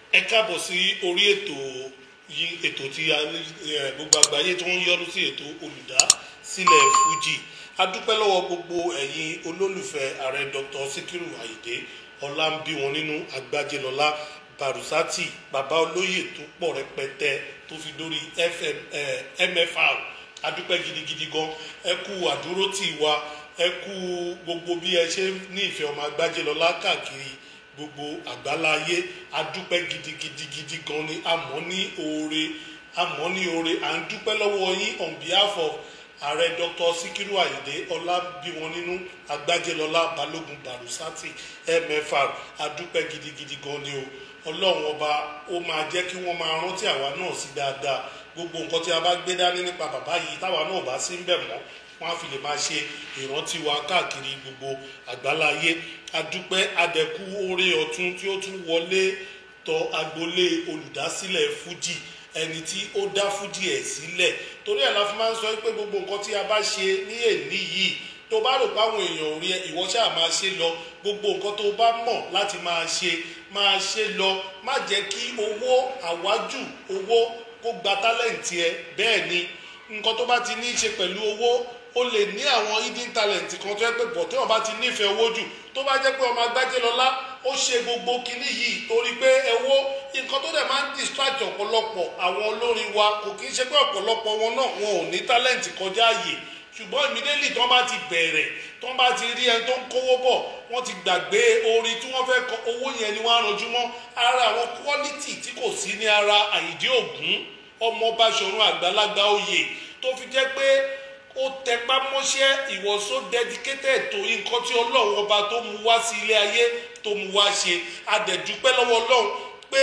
ẹ káàbọ̀ sí orí ètò yìí ètò tí a ní ẹ, gbogbo àgbáyé tó ń yọnu sí ètò olùdásílẹ̀ fuji a dúpẹ́ lọ́wọ́ gbogbo ẹ̀yin olólùfẹ́ ààrẹ dr sikiru ayinde ọlámbíwọn nínú agbájẹlọlá barusati bàbá olóyè tó pọ̀ rẹpẹtẹ tó fi dórí fm ẹ, mfr a dúpẹ́ gidigidi gan ẹ kú àdúrótì wa ẹ kú gbogbo bí ẹ ṣe ní ìfẹ́ ọmọ agbájẹlọlá káàkiri gbogbo àgbáláyé adúpẹ́ gidigidigidi gan ni àmọ́ ní oore àmọ́ ní oore à ń dúpẹ́ lọ́wọ́ yín on behalf of ààrẹ dr sikiru ayinde ọlábíwọn nínú agbájẹlọlá balógun barusati mfr adúpẹ́ gidigidi gan ni o ọlọ́run ọba ó máa jẹ́ kí wọ́n máa rántí àwa náà sí dáadáa gbogbo nǹkan tí a bá gbé dání nípa bàbá yìí táwa náà bá sí ń bẹ̀ mọ́ wọn á fi lè máa ṣe ìrántí wa káàkiri gbogbo àgbáláyé adúpẹ́ adẹ̀kú oore ọ̀tún tí ó tún wọlé tọ agboolé olùdásílẹ̀ fuji ẹni tí ó dá fuji ẹ̀ sílẹ̀ torí ẹ̀ la fi máa ń sọ pé gbogbo nǹkan tí a bá ṣe ní èní yìí tó bá rò pé àwọn èèyàn ò rí ẹ ìwọ ṣáà máa ṣe lọ gbogbo nǹkan tó bá mọ̀ láti máa ṣe máa ṣe lọ má jẹ́ kí owó àwájù owó kó gba tálẹ̀ǹtì ẹ bẹ́ẹ̀ ni nǹkan tó bá ti ní í ṣe pẹ̀lú owó o lè ní àwọn hidden talent kan tó yẹ pé bọ̀ tí wọ́n bá ti nífẹ̀ẹ́ owó jù tó bá jẹ́ pé ọmọ agbájẹ́lọ́lá ó ṣe gbogbo kinní yìí torí pé ẹwọ́ nǹkan tó dẹ̀ máa ń distract ọ̀pọ̀lọpọ̀ àwọn olórin wa kò kí ń ṣe pé ọ̀pọ̀lọpọ̀ wọn náà wọn ò ní talent kọjá àyè ṣùgbọ́n immediately tí wọ́n bá ti bẹ̀rẹ̀ tí wọ́n bá ti rí ẹni tó ń kówó bọ̀ wọ́n ti gbàgbé orin tí wọ́n fẹ́ kọ owó yẹn ni wọ́n á ranjú mọ́ ara àwọn quality tí kò sí ní ara àyídé ògún ọmọ báṣọ̀run àgbàlagbà oyè tó fi jẹ́ pé ó tẹpá mọ́ṣẹ́ ìwọ̀só dedicated tó nǹkan tí ọlọ́run ọba tó mu wá sí ilé ayé tó mu wá ṣe adẹ̀dúpẹ́ lọ́wọ́ ọlọ́run pé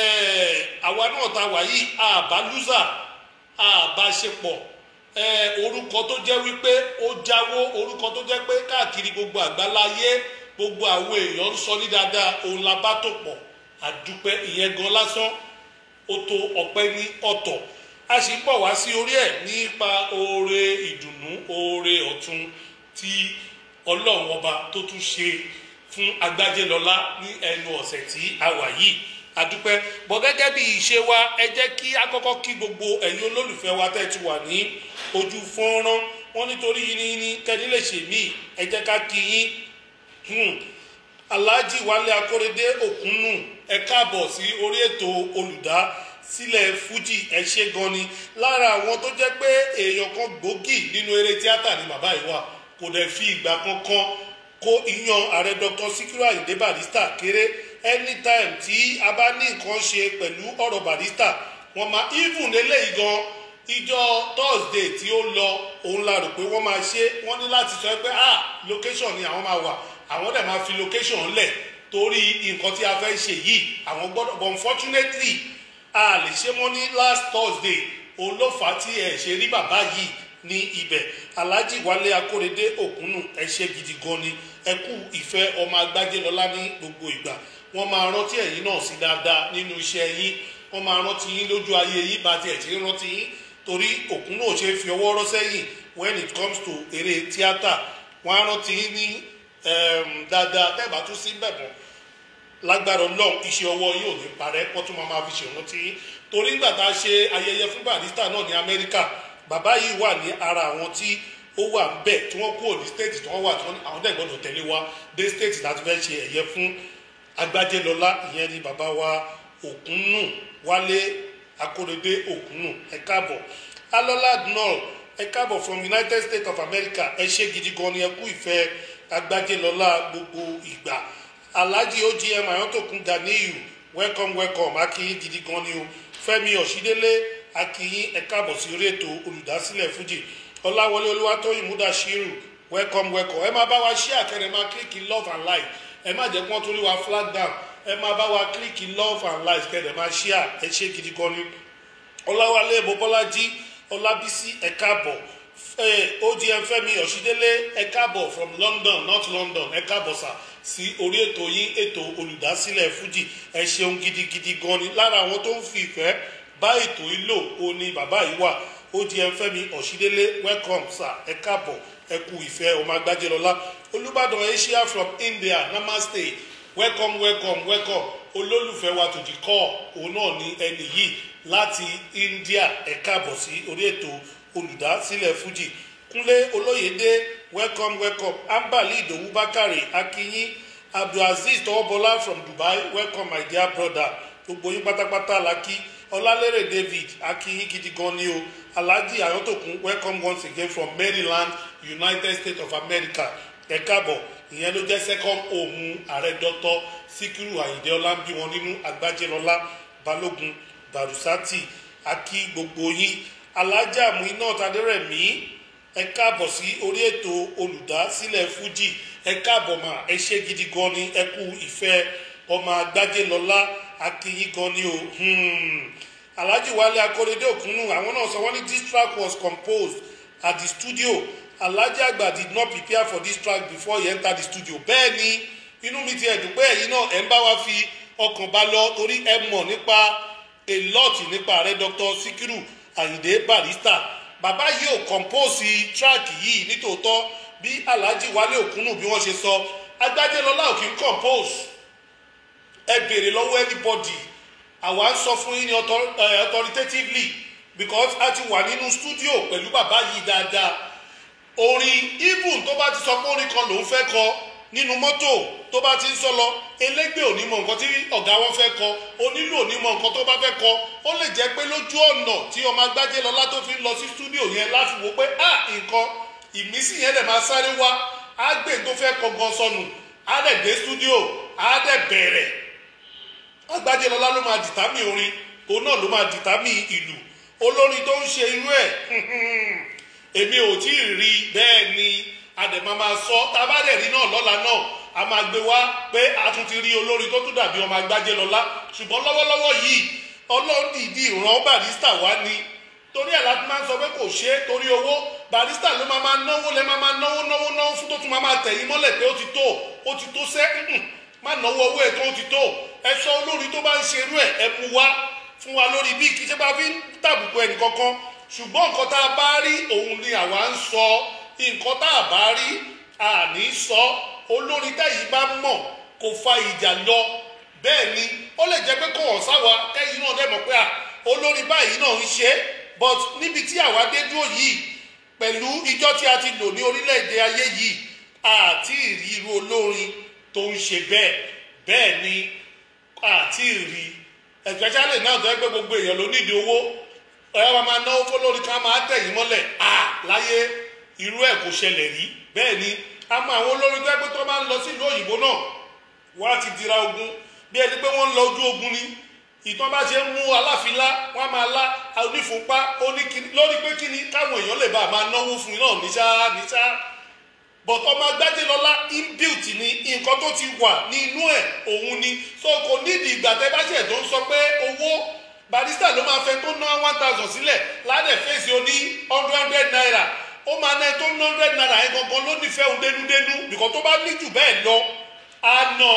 àwa náà ta wà yìí àbá lùzà àbá ṣe pọ̀ orúkọ tó jẹ́ wípé ó jáwó orúkọ tó jẹ́ pé káàkiri gbogbo àgbáláyé gbogbo àwọn èèyàn ń sọ ní dáadáa òun la bá tó pọ̀ àdúpẹ́ ìyẹn gan lásán ó tó ọpẹ́ ní ọ̀tọ̀ a sì ń bọ̀ wá sí orí ẹ̀ nípa oore ìdùnnú oore ọ̀tun tí ọlọ́run ọba tó tún ṣe fún agbájẹ́lọ́lá ní ẹnu ọ̀sẹ̀ tí a wà yìí adúpẹ́ bọ́ gẹ́gẹ́ bí ìṣe wa ẹ jẹ́ kí a kọ́kọ́ kí gbogbo ẹ̀yin olólùfẹ́ wa tẹ́ ti wà ní ojú fọ́nrán wọn nítorí yín ní kẹ́ni lè ṣe mí ẹ jẹ́ ká kí yín alhaji wálé akóredé òkúnnù ẹ káàbọ̀ sí orí ètò olùdá sílẹ̀ fuji ẹ ṣe gan ni lára àwọn tó jẹ́ pé èèyàn kan gbòógì nínú eré tíátà ni bàbá yìí wà kò dẹ̀ fi ìgbà kankan kó ìyan ààrẹ dr sikiru ayinde barista kéré anytime tí a bá ní nǹkan ṣe pẹ̀lú ọ̀rọ̀ barista wọ́n máa even eléyìí gan ìjọ thursday tí ó lọ òun la rò pé wọ́n máa ṣe wọ́n ní láti sọ pé ah location ni àwọn máa wà àwọn dẹ̀ máa fi location lẹ̀ torí nǹkan tí a fẹ́ ṣe yìí àwọn gbọ́dọ̀ but unfortunately a lè ṣe mọ́ ní last thursday òun ló fà á tí ẹ ṣe rí bàbá yìí ní ibẹ̀ alhaji wálé akóredé òkúnnù ẹ ṣe gidi gan ni ẹ kú ìfẹ́ ọmọ agbájẹ́lọ́lá ní gbogbo ìgbà wọ́n máa rántí ẹ̀yin náà sí dáadáa nínú iṣẹ́ yín wọ́n máa rántí yín lójú ayé yín bá tiẹ̀ ṣe rántí yín torí òkúnnù ò ṣe fi ọwọ́ rọ́ sẹ́yìn when it comes to eré tíátà wọ́n á rántí yín ní dáadáa tẹ́ẹ̀bà tún sí bẹ̀bọ̀n lágbára ọlọ́run iṣẹ́ ọwọ́ yóò ní parẹ́ wọ́n tún máa ma fi ṣèrántí torí nígbà tá a ṣe ayẹyẹ fún barista náà ní amẹ́ríkà bàbá yìí wà ní ara àwọn tí ó wà ń bẹ̀ tí wọ́n kúrò ní state tí wọ́n wà tí wọ́n àwọn dẹ̀ gbọ́dọ̀ tẹ̀lé wa dé state láti fẹ́ ṣe ẹ̀yẹ fún agbájẹ́lọ́lá ìyẹn ni bàbá wa òkúnnù wálé akóredé òkúnnù ẹ káàbọ̀ alọ́lá adnol ẹ káàbọ̀ from united states of america ẹ ṣe gidi gan ni ẹ kú ìfẹ́ agbájẹ́lọ́lá gbogbo ìgbà alhaji ogm ayọ́tòkun ganiyu welcome welcome akínyìn gidi gan ni o fẹmi ọ̀ṣídélé akínyìn ẹ káàbọ̀ sí orí ètò olùdásílẹ̀ fújì ọláwọlé olúwatóyìn múdàṣírù welcome welcome ẹ máa bá wa ṣí àkẹrẹ máa kílíkì love and like ẹ má jẹ́ kí wọ́n torí wa flag down ẹ máa bá wa kílíkì love and like kẹrẹ máa ṣí à ẹ ṣe gidi gan ni ọláwálé bọ́bọ́lájí ọlábísí ẹ káàbọ̀ ogm fẹmi ọ̀ṣídélé ẹ káàbọ̀ from london north london ẹ káàbọ̀ sà sí orí ètò yín ètò olùdásílẹ̀ fuji ẹ ṣeun gidigidi gan ni lára àwọn tó ń fi ìfẹ́ bá ètò yìí lò ó ní bàbá yìí wà ogm fẹmi ọ̀ṣídélé welcome sir ẹ káàbọ̀ ẹ kú ìfẹ́ ọmọ agbájẹ́lọ́lá olùbàdàn asia from india namaste welcome welcome welcome olólùfẹ́ wa tó di kọ́ òun náà ní ẹni yìí láti India ẹ káàbọ̀ sí orí ètò olùdásílẹ̀ Fuji Kúnlé Olóyèdé welcome welcome Ambali Ìdòwú Bákàrè Akínyín Abdulaziz Tọwọ́bọlá from Dubai welcome my dear brother gbogbo yín pátápátá la kí Ọlálérè David Akínyín gidi gan ni o Alhaji Ayọ̀tòkun welcome once again from Maryland United States of America ẹ káàbọ̀ ìyẹn ló jẹ́ second home ààrẹ dọ́tọ́ Síkírù Àyìndé Ọlámbí wọn nínú Agbájẹ́lọ́lá Balógun Barusati akí gbogbo yín alájà Muinat Adérẹ̀mí ẹ káàbọ̀ sí orí ètò olùdásílẹ̀ Fuji ẹ káàbọ̀ mà ẹ ṣe gidi gan ni ẹ kú ìfẹ́ ọmọ Agbájẹ́lọ́lá akínyín gan ni o Alhaji Wálé Akóredé Òkúnnù àwọn náà sọ wọ́n ní this track was composed at the studio Alhaji Agba did not prepare for this track before he entered the studio bẹ́ẹ̀ ni inú mi ti ẹ̀dùn pé ẹ̀yin náà ẹ̀ ń bá wa fi ọkàn bá lọ torí ẹ mọ̀ nípa a lot nípa ààrẹ Dr. Sikiru Ayinde Barrister bàbá yìí ò compose track yìí nítòótọ́ bí Alhaji Wálé Òkúnnù bí wọ́n ṣe sọ Agbájẹ́lọ́lá ò kí ń compose ẹ béèrè lọ́wọ́ anybody àwa ń sọ fún yín ní authoritatively because a ti wà nínú studio pẹ̀lú bàbá yìí dáadáa orin even tó bá ti sọ pé orin kan lòún fẹ́ kọ nínú mọ́tò tó bá ti ń sọ lọ elégbè ò ní mọ nǹkan tí ọ̀gá wọn fẹ́ kọ onílù ò ní mọ nǹkan tó bá fẹ́ kọ ó lè jẹ́ pé lójú ọ̀nà tí ọmọ Agbájẹ́lọ́lá tó fi ń lọ sí studio yẹn láti wò pé ah nǹkan ìmísí yẹn dẹ̀ máa sáré wá á gbé tó fẹ́ kọ gan sọnù á dẹ̀ dé studio á dẹ̀ bẹ̀rẹ̀ Agbájẹ́lọ́lá ló máa dìtámì orin òun náà ló máa dìtámì ìlú olórin tó ń ṣe irú ẹ̀ èmi ò tí ì rí bẹ́ẹ̀ ni àdèmọ́ máa sọ tábàdẹ̀ rí náà lọ́la náà a máa gbé wá pé a tún ti rí olórin tó tún dàbí ọmọ Agbájẹ́lọ́lá ṣùgbọ́n lọ́wọ́lọ́wọ́ yìí ọlọ́run dìídì ràn Barrister wá ni torí ẹ̀ láti máa ń sọ pé kò ṣe é torí owó Barrister ló máa máa náwó lẹ́ máa máa náwó náwó náwó fún tó tún máa máa tẹ̀yìn mọ́lẹ̀ pé ó ti tó ó ti tó sẹ́ má náwó owó ẹ̀ tó ó ti tó ẹ sọ olórin tó bá ń ṣe irú ẹ̀ ẹ mú wá fún wa lórí bí kì í ṣe bá fi ń tàbùkù ẹnì kankan ṣùgbọ́n nǹkan tá a bá rí òun ni àwa ń sọ nǹkan tá a bá rí àní sọ olórin tẹ́yìn bá mọ̀ kò fa ìjà lọ bẹ́ẹ̀ ni ó lè jẹ́ pé kò hàn sáwa tẹ́yìn náà dẹ̀ mọ̀ pé à olórin báyìí náà ń ṣe but níbi tí àwa dé dúró yìí pẹ̀lú ijọ́ tí a ti lò ní orílẹ̀-èdè ayé yìí àti ìrí irú olórin tó ń ṣe bẹ́ẹ̀ bẹ́ẹ̀ ni àti ìrí especially náà tó yẹ pé gbogbo èèyàn ló nídìí owó ẹ wá máa náwó fọlórí ká máa tẹ̀yìn mọ́lẹ̀ à láyé irú ẹ̀ kò ṣẹlẹ̀ rí bẹ́ẹ̀ ni a mọ àwọn olórin tó yẹ pé tó máa ń lọ sí ìlú òyìnbó náà wọ́n á ti dira ogun bí ẹni pé wọ́n ń lọ ojú ogun ni ìtàn bá ṣe ń mú aláfilá wọ́n á máa lá onífúnpá oníkiri lórí pé kíni káwọn èèyàn lè bá a máa náwó fún iná níṣá níṣá bọ̀tọ̀ ọmọ Agbájẹ́lọ́lá inbuilt ni nǹkan tó ti wà ní inú ẹ̀ òun ni so kò nídìí ìgbà tẹ́ bá ṣẹ̀ tó ń sọ pé owó Barrister ló máa fẹ́ tó ná one thousand sílẹ̀ ládẹ̀ fèsì oní hundred hundred naira ó máa ná tó ná hundred naira yẹn gangan ló nífẹ̀ẹ́ òun dénúdénú bìkọ́ tó bá ní jù bẹ́ẹ̀ lọ á ná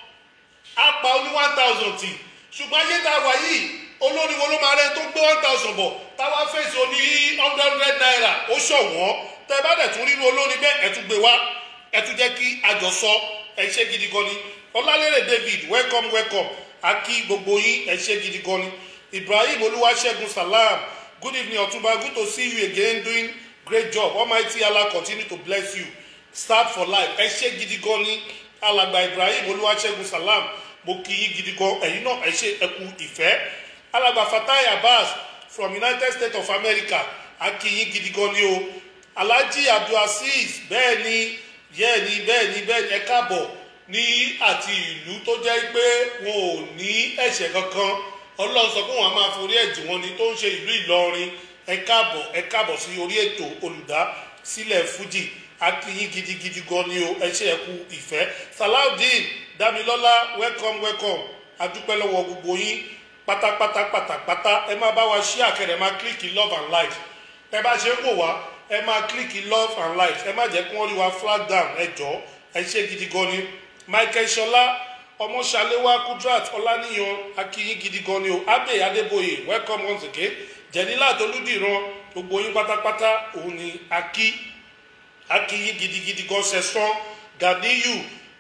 á pa oní one thousand tì ṣùgbọ́n ayé tá a wà yìí olórí wo ló máa rẹ́ tó gbé one thousand bọ̀ táwa fèsì oní hundred hundred naira ó ṣọ̀wọ́n tẹ bá dẹ̀ tún rírun olórin bẹ́ẹ̀ ẹ̀ tún gbé wá ẹ̀ tún jẹ́ kí àjọsọ ẹ̀ ṣe gidi gan ni ọlálẹ́rẹ̀ David welcome welcome akí gbogbo yín ẹ̀ ṣe gidi gan ni Ibrahim Olúwaṣẹ́gun Salam good evening Ọ̀túnba good to see you again doing great job Almighty Allah continue to bless you start for life ẹ̀ ṣe gidi gan ni alàgbà Ibrahim Olúwaṣẹ́gun Salam mo kí yín gidi gan ẹ̀yin náà ẹ̀ ṣe ẹ̀kú ìfẹ́ alàgbà Fatai Abbas from United States of America akí yín gidi gan ni o alhaji abdulaziz bẹ́ẹ̀ ni bẹ́ẹ̀ ni bẹ́ẹ̀ ni bẹ́ẹ̀ ni ẹ káàbọ̀ ní àti ìlú tó jẹ́ pé wọn ò ní ẹ̀ṣẹ̀ kankan ọlọ́run sọ pé wọn a máa forí ẹ̀jì wọn ni tó ń ṣe ìlú ìlọrin ẹ káàbọ̀ ẹ káàbọ̀ sí orí ètò olùdásílẹ̀ fuji akínyín gidigidi gan ni o ẹ ṣe ẹ kú ìfẹ́ salaudeen damilọ́lá welcome welcome adúpẹ́ lọ́wọ́ gbogbo yín pátápátá pátápátá ẹ máa bá wa ṣí àkẹrẹ máa kílíkì love and light ẹ bá ṣe ń wò wá ẹ máa kílíkì love and light ẹ má jẹ́ kí wọ́n rí wa flag down ẹ jọ ẹ ṣe gidi gan ni michael ṣọlá ọmọṣaléwá kudrat ọláníyan akíyín gidi gan ni o abe adébóyè welcome once again jẹnilá tolúdìran gbogbo yín pátápátá òun ni akí akíyín gidigidi gan sẹsán ganiyu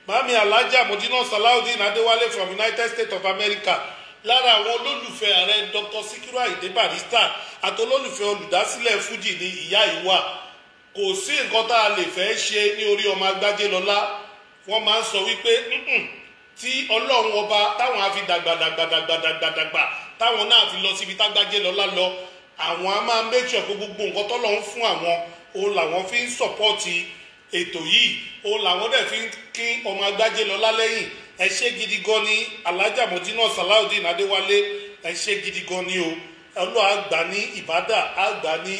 mami alhaja modina salawudeen adéwálé from united states of america lára àwọn olólùfẹ́ ààrẹ dr sikiru ayinde barrister àti olólùfẹ́ olùdásílẹ̀ fuji ní ìyá ìwà kò sí nǹkan tá a lè fẹ́ ṣe ní orí ọmọ agbájé lọ́lá wọ́n máa ń sọ wípé "Mm-mm, tí ọlọ́run ọba táwọn á fi dàgbàdàgbàdàgbàdàgbà táwọn náà fi lọ síbi tágbájé lọ́lá lọ àwọn á máa make sure pé gbogbo nǹkan tọ́lọ́run fún àwọn òun làwọn fi ń sọ̀pọ́ọ̀tì ètò yìí òun làwọn dẹ̀ fi ń kí ọmọ agbájé lọ́lá lẹ́yìn ẹ ṣé gidi gan ni alhaja mojina salawudeen adéwálé ẹ ṣé gidi gan ni o ọlọ́ àgbà ní ìbádà àgbà ní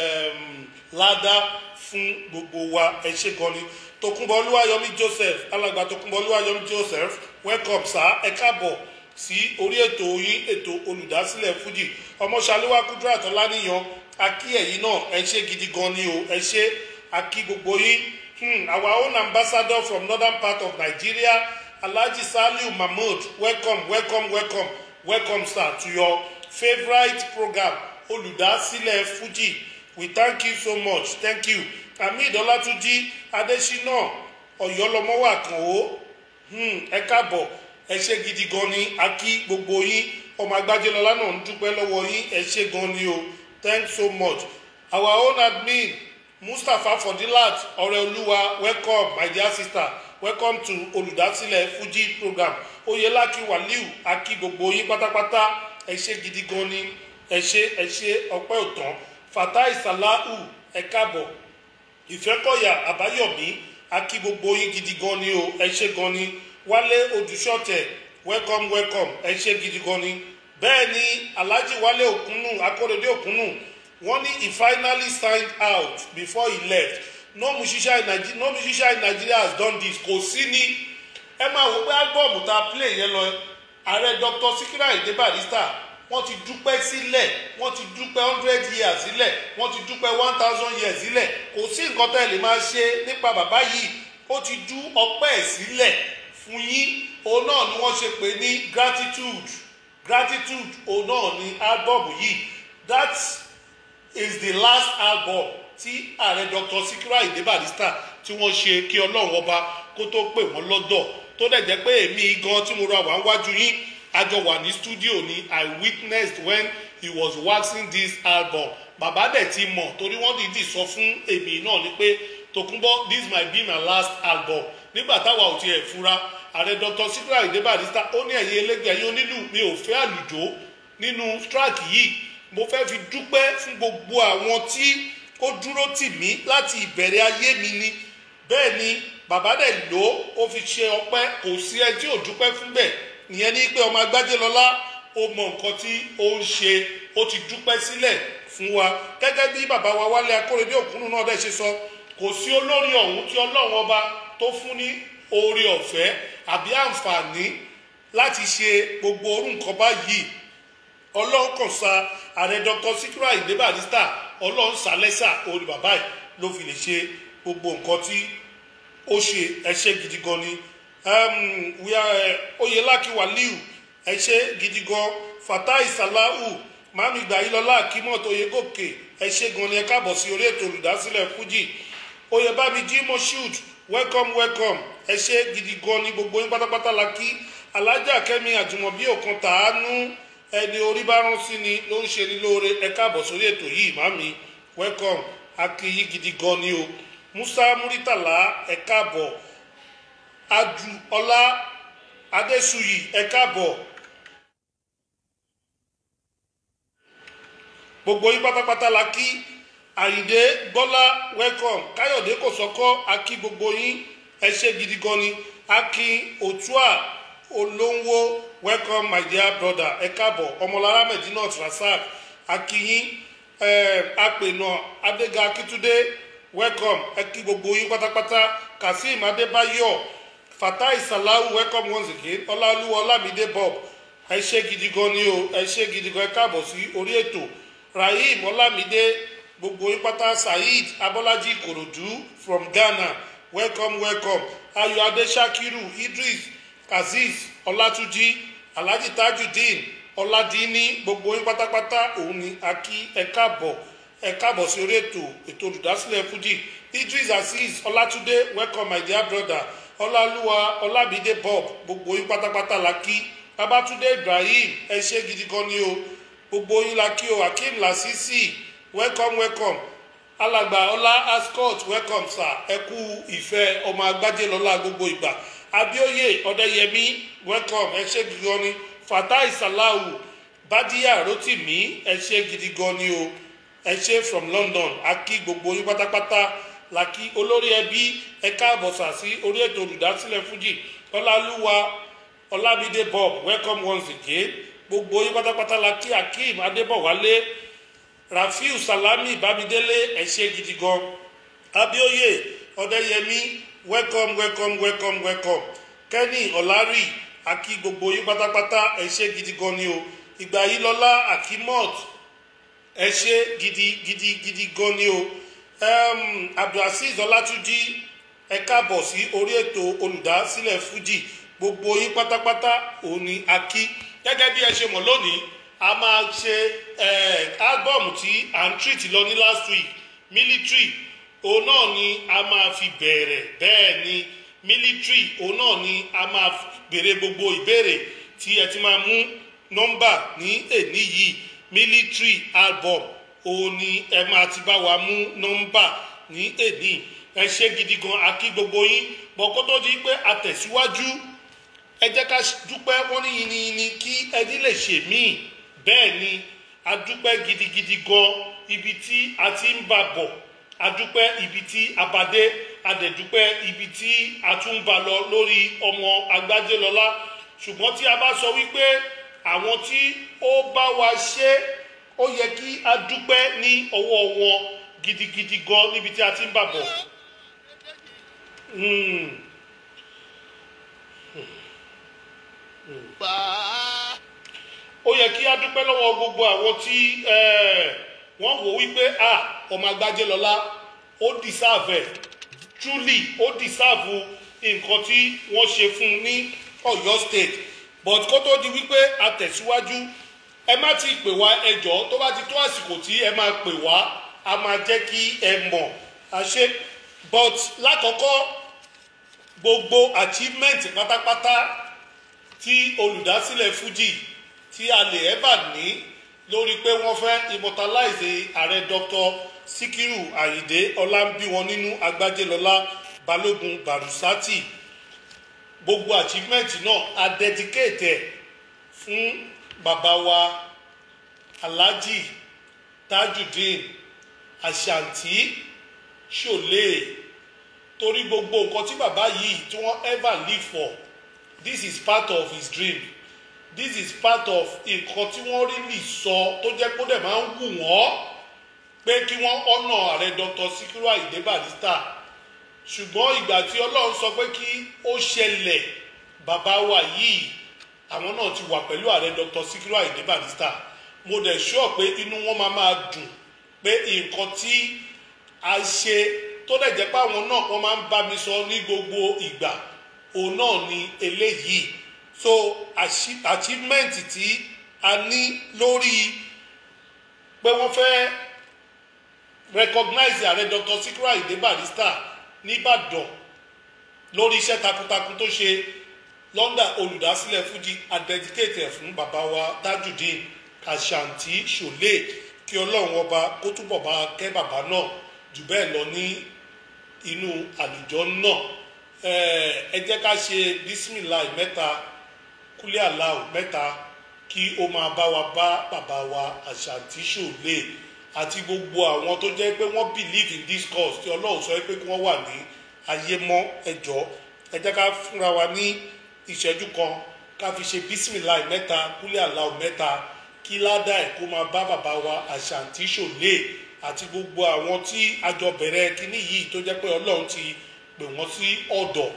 um, ládá fún gbogbo wa ẹ ṣé gan ni tokunbọ olúwayọmí joseph alàgbà tokunbọ olúwayọmí joseph welcome sir ẹ káàbọ̀ sí orí ètò yín ètò olùdásílẹ̀ fuji ọmọṣàlúwà kúdúrà tọ́láníyàn akí ẹ̀yìn náà ẹ ṣé gidi gan ni o ẹ ṣé akí gbogbo yín hmm, our own ambassador from northern part of nigeria alhaji saliu mahmood welcome welcome welcome welcome sir to your favourite program olùdásílẹ̀ fuji we thank you so much thank you hamid ọlátúnjì adésínà ọ̀yọ́lọ́mọ́wà kan ó ẹ káàbọ̀ ẹ ṣé gidi gan ni a kí gbogbo yín ọmọ agbájẹlọlá náà ń dúpẹ́ lọ́wọ́ yín ẹ ṣé gan ni o thanks so much our own admin mustapha fodilat ọ̀rẹ́olúwa welcome my dear sister welcome to olùdásílẹ̀ fuji program oyelaki waliu a kí gbogbo yín pátápátá ẹ ṣé gidi gan ni ẹ ṣé ẹ ṣé ọpẹ́ òtán fatai salahu ẹ káàbọ̀ ìfẹ́kọ̀yà àbáyọ̀mí akí gbogbo yín gidi gan ni o ẹ ṣé gan ni wálé odùṣọ́tẹ̀ welcome welcome ẹ ṣé gidi gan ni bẹ́ẹ̀ ni alhaji wálé òkúnnù akóredé òkúnnù wọ́n ní he finally signed out before he left no musician in nigeria no musician in nigeria has done this kò sí ní ẹ máa wò pé álbọ̀mù tá a play yẹn lọ ààrẹ dr sikira ide barrister wọ́n ti dúpẹ́ sílẹ̀ wọ́n ti dúpẹ́ hundred years sílẹ̀ wọ́n ti dúpẹ́ one thousand years sílẹ̀ kò sí nǹkan tẹ́ lè máa ṣe nípa bàbá yìí ó ti dú ọpẹ́ ẹ̀ sílẹ̀ fún yín òun náà ni wọ́n ṣe pè ní gratitude gratitude òun náà ni álbọ̀mù yìí that is the last album tí ààrẹ dr sikira ide barrister tí wọ́n ṣe kí ọlọ́run ọba kó tó pè wọ́n lọ́dọ̀ tó dẹ̀ jẹ́ pé èmi gan tí mo ra wà ń wájú yín àjọ wà ní studio ni i witnessed when he was waxing this album bàbá dẹ̀ ti mọ̀ torí wọ́n dìídì sọ fún èmi náà ni pé tokunbo this might be my last album nígbà táwa ò tiẹ̀ fura ààrẹ dr sikra ide barrister ó ní ẹ̀yin elégbè ẹ̀yin onílù mi ò fẹ́ àlùjó nínú track yìí mo fẹ́ fi dúpẹ́ fún gbogbo àwọn tí ó dúró tì mí láti ìbẹ̀rẹ̀ ayé mi ni bẹ́ẹ̀ ni bàbá dẹ̀ lò ó fi ṣe ọpẹ́ kò sí ẹ tí ò dúpẹ́ fún bẹ́ẹ̀ ìyẹn ní pé ọmọ agbájé lọlá ó mọ nǹkan tí ó ń ṣe ó ti dúpẹ́ sílẹ̀ fún wa gẹ́gẹ́ bí bàbá wa wálé akóredé òkúnnù náà dẹ̀ ṣe sọ kò sí olórí ọ̀hún tí ọlọ́run ọba tó fún ní oore ọ̀fẹ́ àbí àǹfààní láti ṣe gbogbo orú nǹkan báyìí ọlọ́run kàn sa ààrẹ dr sikira inde barrister ọlọ́run sálẹ́sà orí bàbá ẹ̀ ló fi lè ṣe gbogbo nǹkan tí ó ṣe ẹṣẹ́ gidi gan ni um, we are oyelaki waliu ẹ ṣé gidi gan fatai salahu mami gbàyílọlá akimot oyegòkè ẹ ṣé gan ni ẹ káàbọ̀ sí orí ètò olùdásílẹ̀ fuji oyèbámijí moshood welcome welcome ẹ ṣé gidi gan ni gbogbo yín pátápátá la kí alájà kẹmi àjùmọ̀bí òkan tàánú ẹni orí bá rán sí ni ló ń ṣe ni lóore ẹ káàbọ̀ sórí ètò yìí mami welcome akiyi gidi gan ni o musa muritala ẹ káàbọ̀ adu ọlá adéṣuyì ẹ káàbọ̀ gbogbo yín pátápátá la kí àyìndé gbọ́lá welcome káyọ̀dé kò sọ́kọ́ a kí gbogbo yín ẹ ṣé gidi gan ni akin òtúà olóńwó welcome my dear brother ẹ káàbọ̀ ọmọlára medinat rasak akínyín ẹ apènà adéga akíntúndé welcome ẹ kí gbogbo yín pátápátá kazeem adébáyọ̀ fatai salahu welcome once again ọláolúwa ọlámídé bob ẹ ṣé gidi gan ni o ẹ ṣé gidi gan ẹ káàbọ̀ sí orí ètò rahim ọlámídé gbogbo yín pátá saheed abọ́lájí ìkòròdú from ghana welcome welcome ayọ̀ adéṣakiru idris azeez ọlátúnjí alhaji tajudeen ọládìíní gbogbo yín pátápátá òun ni a kí ẹ káàbọ̀ ẹ káàbọ̀ sí orí ètò ètò olùdásílẹ̀ fuji idris azeez ọlátúndé welcome my dear brother ọlálúwa ọlábídé bob gbogbo yín pátápátá la kí babatunde ibrahim ẹ ṣé gidi gan ni o gbogbo yín la kí o akeem lasisi welcome welcome alàgbà ọlá ascot welcome sir ẹ kú ìfẹ́ ọmọ agbájé lọ́la gbogbo ìgbà abioye ọdẹyẹmí welcome ẹ ṣé gidi gan ni fatai salahu badiya rotimi ẹ ṣé gidi gan ni o ẹ ṣé from london a kí gbogbo yín pátápátá la kí olórí ẹbí ẹ káàbọ̀ sà sí orí ètò olùdásílẹ̀ fújì ọlálúwa ọlámídé bob welcome once again gbogbo yín pátápátá la kí akeem adébọ̀wálé rafiu salami bámidélé ẹ ṣé gidi gan abioye ọdẹyẹmí welcome welcome welcome welcome kenny ọlárì akí gbogbo yín pátápátá ẹ ṣé gidi gan ni o ìgbà yìí lọ́lá akimot ẹ ṣé gidi gidi gidi gan ni o um, abdulhasis ọlátúnjì ẹ káàbọ̀ sí orí ètò olùdásílẹ̀ fuji gbogbo yín pátápátá òun ni a kí gẹ́gẹ́ bí ẹ ṣe mọ̀ lónìí a máa ṣe álbọ̀mù tí à ń treat lọ ní last week military òun náà ni a máa fi bẹ̀rẹ̀ bẹ́ẹ̀ ni military òun náà ni a máa béèrè gbogbo ìbéèrè tí ẹ ti máa mú nọ́mbà ní èní yìí military album òun ni ẹ máa ti bá wa mú nọ́mbà ní èní ẹ ṣe gidi gan akí gbogbo yín bọ̀ kó tó di pé a tẹ̀síwájú ẹ jẹ́ ká dúpẹ́ wọ́n ní yìnyín kí ẹni lè ṣe míì bẹ́ẹ̀ ni a dúpẹ́ gidigidi gan ibi tí a ti ń bà bọ̀ a dúpẹ́ ibi tí a bá dé a dẹ̀ dúpẹ́ ibi tí a tún ń bà lọ lórí ọmọ agbájélọlá ṣùgbọ́n tí a bá sọ wípé àwọn tí ó bá wa ṣe ó yẹ kí a dúpẹ́ ní ọwọ́ wọn gidigidi gan níbi tí a ti ń bà bọ̀. Hmm. ó yẹ kí a dúpẹ́ lọ́wọ́ gbogbo àwọn tí wọ́n wò wípé a ọmọ agbájé lọ́lá ó dìsáàfẹ̀ truly ó dìsáàfù nǹkan tí wọ́n ṣe fún un ní ọ̀yọ́ state but kó tó di wípé a tẹ̀síwájú ẹ má ti pè wá ẹjọ́ tó bá ti tó àsìkò tí ẹ máa pè wá a máa jẹ́ kí ẹ mọ̀ àṣẹ but lákọ̀ọ́kọ́ gbogbo achievement pátápátá tí olùdásílẹ̀ fuji tí a lè ẹ́bà ní lórí pé wọ́n fẹ́ immortalize ààrẹ dr sikiru ayinde ọlámbíwọn nínú agbájélọlá balógun barusati gbogbo achievement náà a dedicate ẹ̀ fún bàbá wa alhaji tajudeen ashanti ṣòlè torí gbogbo nǹkan tí bàbá yìí tí wọ́n ever live for this is part of his dream this is part of nǹkan tí wọ́n rí lè sọ tó jẹ́ pé ó dẹ̀ máa ń wù wọ́n pé kí wọ́n ọ̀nà ààrẹ dr sikiru ayinde barrister ṣùgbọ́n ìgbà tí ọlọ́run sọ pé kí ó ṣẹlẹ̀ bàbá wa yìí àwọn náà ti wà pẹ̀lú ààrẹ dr sikiru ayinde barrister mo dẹ̀ sọ pé inú wọn máa máa dùn pé nǹkan tí a ṣe tó dẹ̀ jẹ́ pé àwọn náà wọ́n máa ń bá mi sọ ní gbogbo ìgbà òun náà ni eléyìí so achievement tí a ní lórí pé wọ́n fẹ́ recognize ààrẹ dr sikiru ayinde barrister nìbàdàn lórí iṣẹ́ takuntakun tó ṣe lọ́ndà olùdásílẹ̀ fuji adedicate fún bàbá wa tajudeen kashanti ṣòlè kí ọlọ́run ọba kó túbọ̀ bá kẹ́ bàbá náà jù bẹ́ẹ̀ lọ ní inú àlùjọ náà ẹ jẹ́ ká ṣe bisimilahi mẹ́ta kúlẹ̀ aláwọ̀ mẹ́ta kí ó máa bá wa bá bàbá wa àṣàntí ṣòlè àti gbogbo àwọn tó jẹ́ pé wọ́n believe in this cause tí ọlọ́run sọ pé kí wọ́n wà ní ayé mọ́ ẹjọ́ ẹ jẹ́ ká fúnra wa ní ìṣẹ́jú kan ká fi ṣe bisimilahi mẹ́ta kúlẹ̀ aláwọ̀ mẹ́ta kí ládàá ẹ̀ kó máa bá bàbá wa àṣàntí ṣòlè àti gbogbo àwọn tí a jọ bẹ̀rẹ̀ kínní yìí tó jẹ́ pé ọlọ́run ti pè wọ́n sí ọ̀dọ̀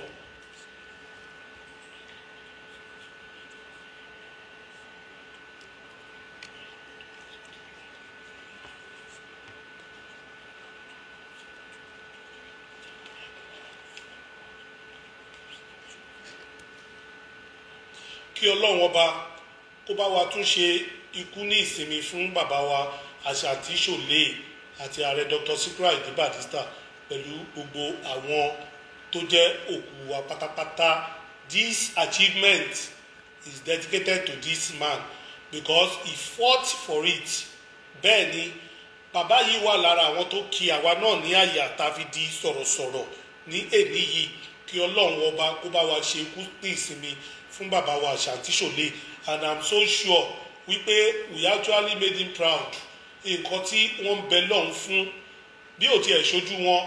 kí ọlọ́run ọba kó bá wa tún ṣe ikú ní ìsinmi fún bàbá wa àṣàtì ṣòlè àti ààrẹ dr sikiru ayinde barrister pẹ̀lú gbogbo àwọn tó jẹ́ òkú wa pátápátá this achievement is dedicated to this man because he fought for it bẹ́ẹ̀ ni bàbá yìí wà lára àwọn tó kí àwa náà ní àyà tá a fi di sọ̀rọ̀sọ̀rọ̀ ní èní yìí kí ọlọ́run ọba kó bá wa ṣe ikú ní ìsinmi fún bàbá wa Àṣàntí Ṣòlè and i'm so sure wípé we actually made him proud nǹkan tí wọ́n ń bẹ lọ́hùn fún bí ò tiẹ̀ ṣojú wọn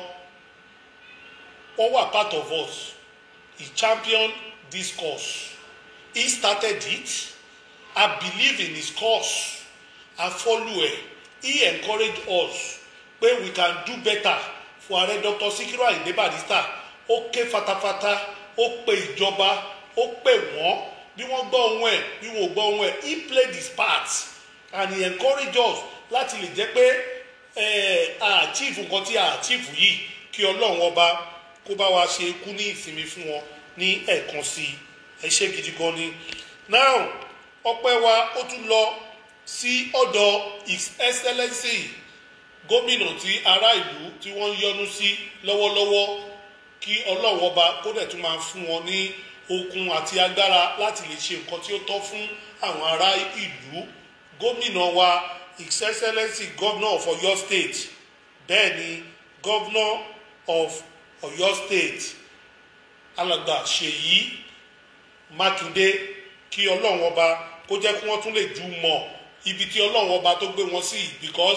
wọ́n wà part of us he championed this cause he started it i believe in his cause i follow ẹ he encourage us pé we can do better fún ààrẹ dr Sikiru Ayinde Barrister ó ké fatafata ó pe ìjọba ó pè wọ́n bí wọ́n gbọ́ ohun ẹ̀ bí wọ́n ò gbọ́ ohun ẹ̀ he played his part and he encourage us láti lè jẹ́ pé a achieve nǹkan tí a achieve yìí kí ọlọ́run ọba kó bá wa ṣe kú ní ìsinmi fún wọn ní ẹ̀ẹ̀kan sí i ẹ ṣé gidi gan ni now ọpẹ́ wa ó tún lọ sí ọ̀dọ̀ his excellency gómìnà tí ará ìlú tí wọ́n ń yọ́nú sí lọ́wọ́lọ́wọ́ kí ọlọ́run ọba kó dẹ̀ tún máa fún wọn ní okun àti agbára láti lè ṣe nǹkan tí ó tọ́ fún àwọn ará ìlú gómìnà wa his excellency governor of Ọ̀yọ́ state bẹ́ẹ̀ ni governor of Ọ̀yọ́ state alàgbà Ṣèyí Mákindé kí ọlọ́run ọba kó jẹ́ kí wọ́n tún lè jù mọ̀ ibi tí ọlọ́run ọba tó gbé wọn sí because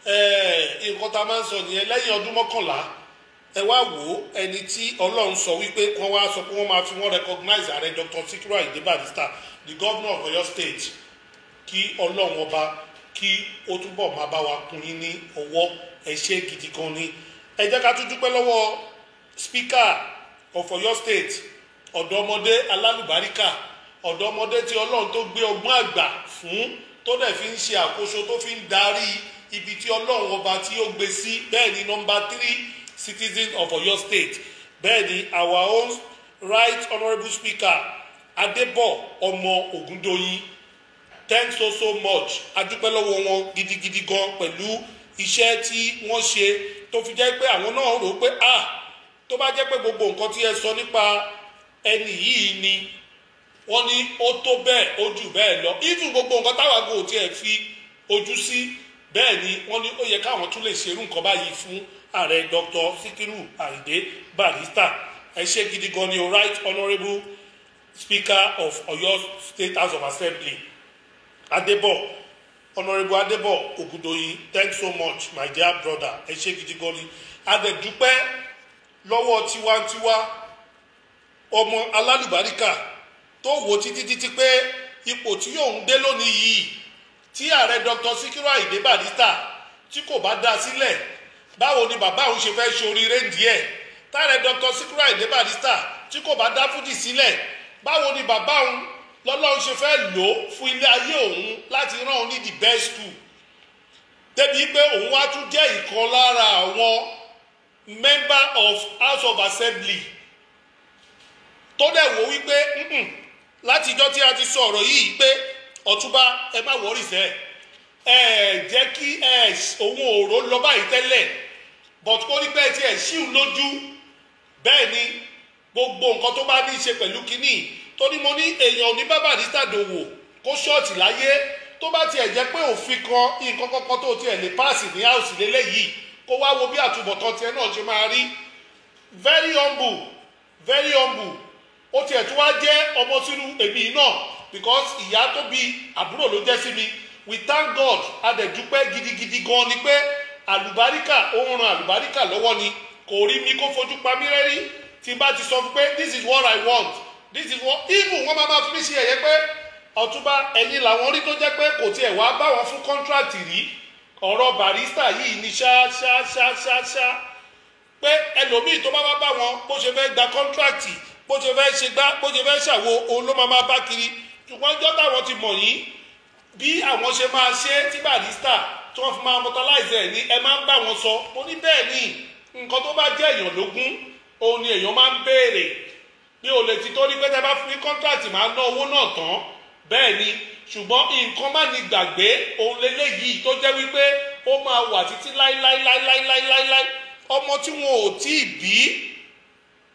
nǹkan tá a máa ń sọ nìyẹn lẹ́yìn ọdún mọ́kànlá ẹ wá wò ó ẹni tí ọlọ́run sọ wípé wọ́n wá sọ pé wọ́n máa fi wọ́n recognize ààrẹ Dr. Sikiru Ayinde Barrister the governor of Ọ̀yọ́ state kí ọlọ́run ọba kí ó túbọ̀ máa bá wa kún yín ní ọwọ́ ẹ ṣé gidi gan ni ẹ jẹ́ ká tún dúpẹ́ lọ́wọ́ speaker of Ọ̀yọ́ state ọ̀dọ́mọdé alálùbáríkà ọ̀dọ́mọdé tí ọlọ́run tó gbé ọgbọ́n àgbà fún tó dẹ̀ fi ń ṣe àkóso tó fi ń darí ibi tí ọlọ́run ọba tí ó gbé sí bẹ́ẹ̀ ni number three citizen of Ọ̀yọ́ state bẹ́ẹ̀ ni our own right honourable speaker Adébọ̀ ọmọ Ògúndóyin thanks so so much adúpẹ́ lọ́wọ́ wọn gidigidi gan pẹ̀lú iṣẹ́ tí wọ́n ṣe tó fi jẹ́ pé àwọn náà rò pé ah tó bá jẹ́ pé gbogbo nǹkan tí ẹ sọ nípa ẹni yìí ni wọ́n ní ó tó bẹ́ẹ̀ ó jù bẹ́ẹ̀ lọ even gbogbo nǹkan táwa gò tiẹ̀ fi ojú sí bẹ́ẹ̀ ni wọ́n ní ó yẹ káwọn tún lè ṣerú nǹkan báyìí fún ààrẹ Dr. Sikiru Ayinde Barrister ẹ ṣé gidi gan ni o right honourable speaker of Ọ̀yọ́ state house of assembly Adébọ̀ honourable Adébọ̀ Ògúndòyìn thanks so much my dear brother ẹ ṣé gidi gan ni adẹ̀dúpẹ́ lọ́wọ́ tiwantiwa ọmọ alálùbáríkà tó wò títí títí pé ipò tí yóò ń dé lónìí yìí tí ààrẹ Dr. Sikiru Ayinde Barrister tí kò bá dá sílẹ̀ báwo ni bàbá òun ṣe fẹ́ ṣoríire díẹ̀ táàrẹ Dr. Sikiru Ayinde Barrister tí kò bá dá fúdì sílẹ̀ báwo ni bàbá òun lọ́lọ́run ṣe fẹ́ lò ó fún ilé ayé òun láti rán òun ní the best school débi pé òun wá tún jẹ́ ìkan lára àwọn member of House of Assembly tó dẹ̀ wò wípé látijọ́ tí a ti sọ ọ̀rọ̀ yìí pé ọ̀túnba ẹ má wọ́rì sẹ́ ẹ jẹ́ kí ẹ òun òòró lọ báyìí tẹ́lẹ̀ but kó ní pẹ́ tí ẹ ṣíù lójú bẹ́ẹ̀ ni gbogbo nǹkan tó bá ní í ṣe pẹ̀lú kínní tó ní mo ní èèyàn ní bá Barrister dòwò kó ṣọ́ọ̀tì láyé tó bá tiẹ̀ jẹ́ pé òfin kan nǹkan kankan tó tiẹ̀ lè páàsì ní àòsì lélẹ́yìí kó wá wo bí àtúbọ̀tán tiẹ̀ náà ṣe máa rí very humble very humble ó tiẹ̀ tún wá jẹ́ ọmọ sínú èmi náà because ìyá tó bí àbúrò ló jẹ́ sí mi we thank God adẹ̀dúpẹ́ gidigidi gan ni pé àlùbáríkà ó ń ran àlùbáríkà lọ́wọ́ ni kò rí mi kó fojú pa mí rẹ́rí tí n bá ti sọ fún pé this is what I want this is what even wọ́n máa ma fi mí ṣe ẹ̀yẹ pé ọ̀túnba ẹ̀yin làwọn rí tó jẹ́ pé kò tiẹ̀ wá bá wọn fún contract rí ọ̀rọ̀ Barrister yìí ni ṣá ṣá ṣá ṣá ṣá pé ẹlòmíì tó bá wá bá wọn bó ṣe fẹ́ gba contract bó ṣe fẹ́ ṣe gbá bó ṣe fẹ́ ṣàwo òun ló máa máa bá kiri ṣùgbọ́n ọjọ́ táwọn ti mọ̀ yín bí àwọn ṣe máa ṣe tí Barrister tí wọ́n fi máa mobilize ẹ̀ ní ẹ máa ń bá wọn sọ mo ní bẹ́ẹ̀ ni nǹkan tó bá jẹ́ èèyàn lógún òun ni èèyàn máa ń béèrè mi ò lè ti torí pé tẹ́ bá fún mi contract máa ná owó náà tán bẹ́ẹ̀ ni ṣùgbọ́n nǹkan má ní gbàgbé òun lélẹ́yìí tó jẹ́ wípé ó máa wà títí láíláíláíláíláíláí ọmọ tí wọn ò tí ì bí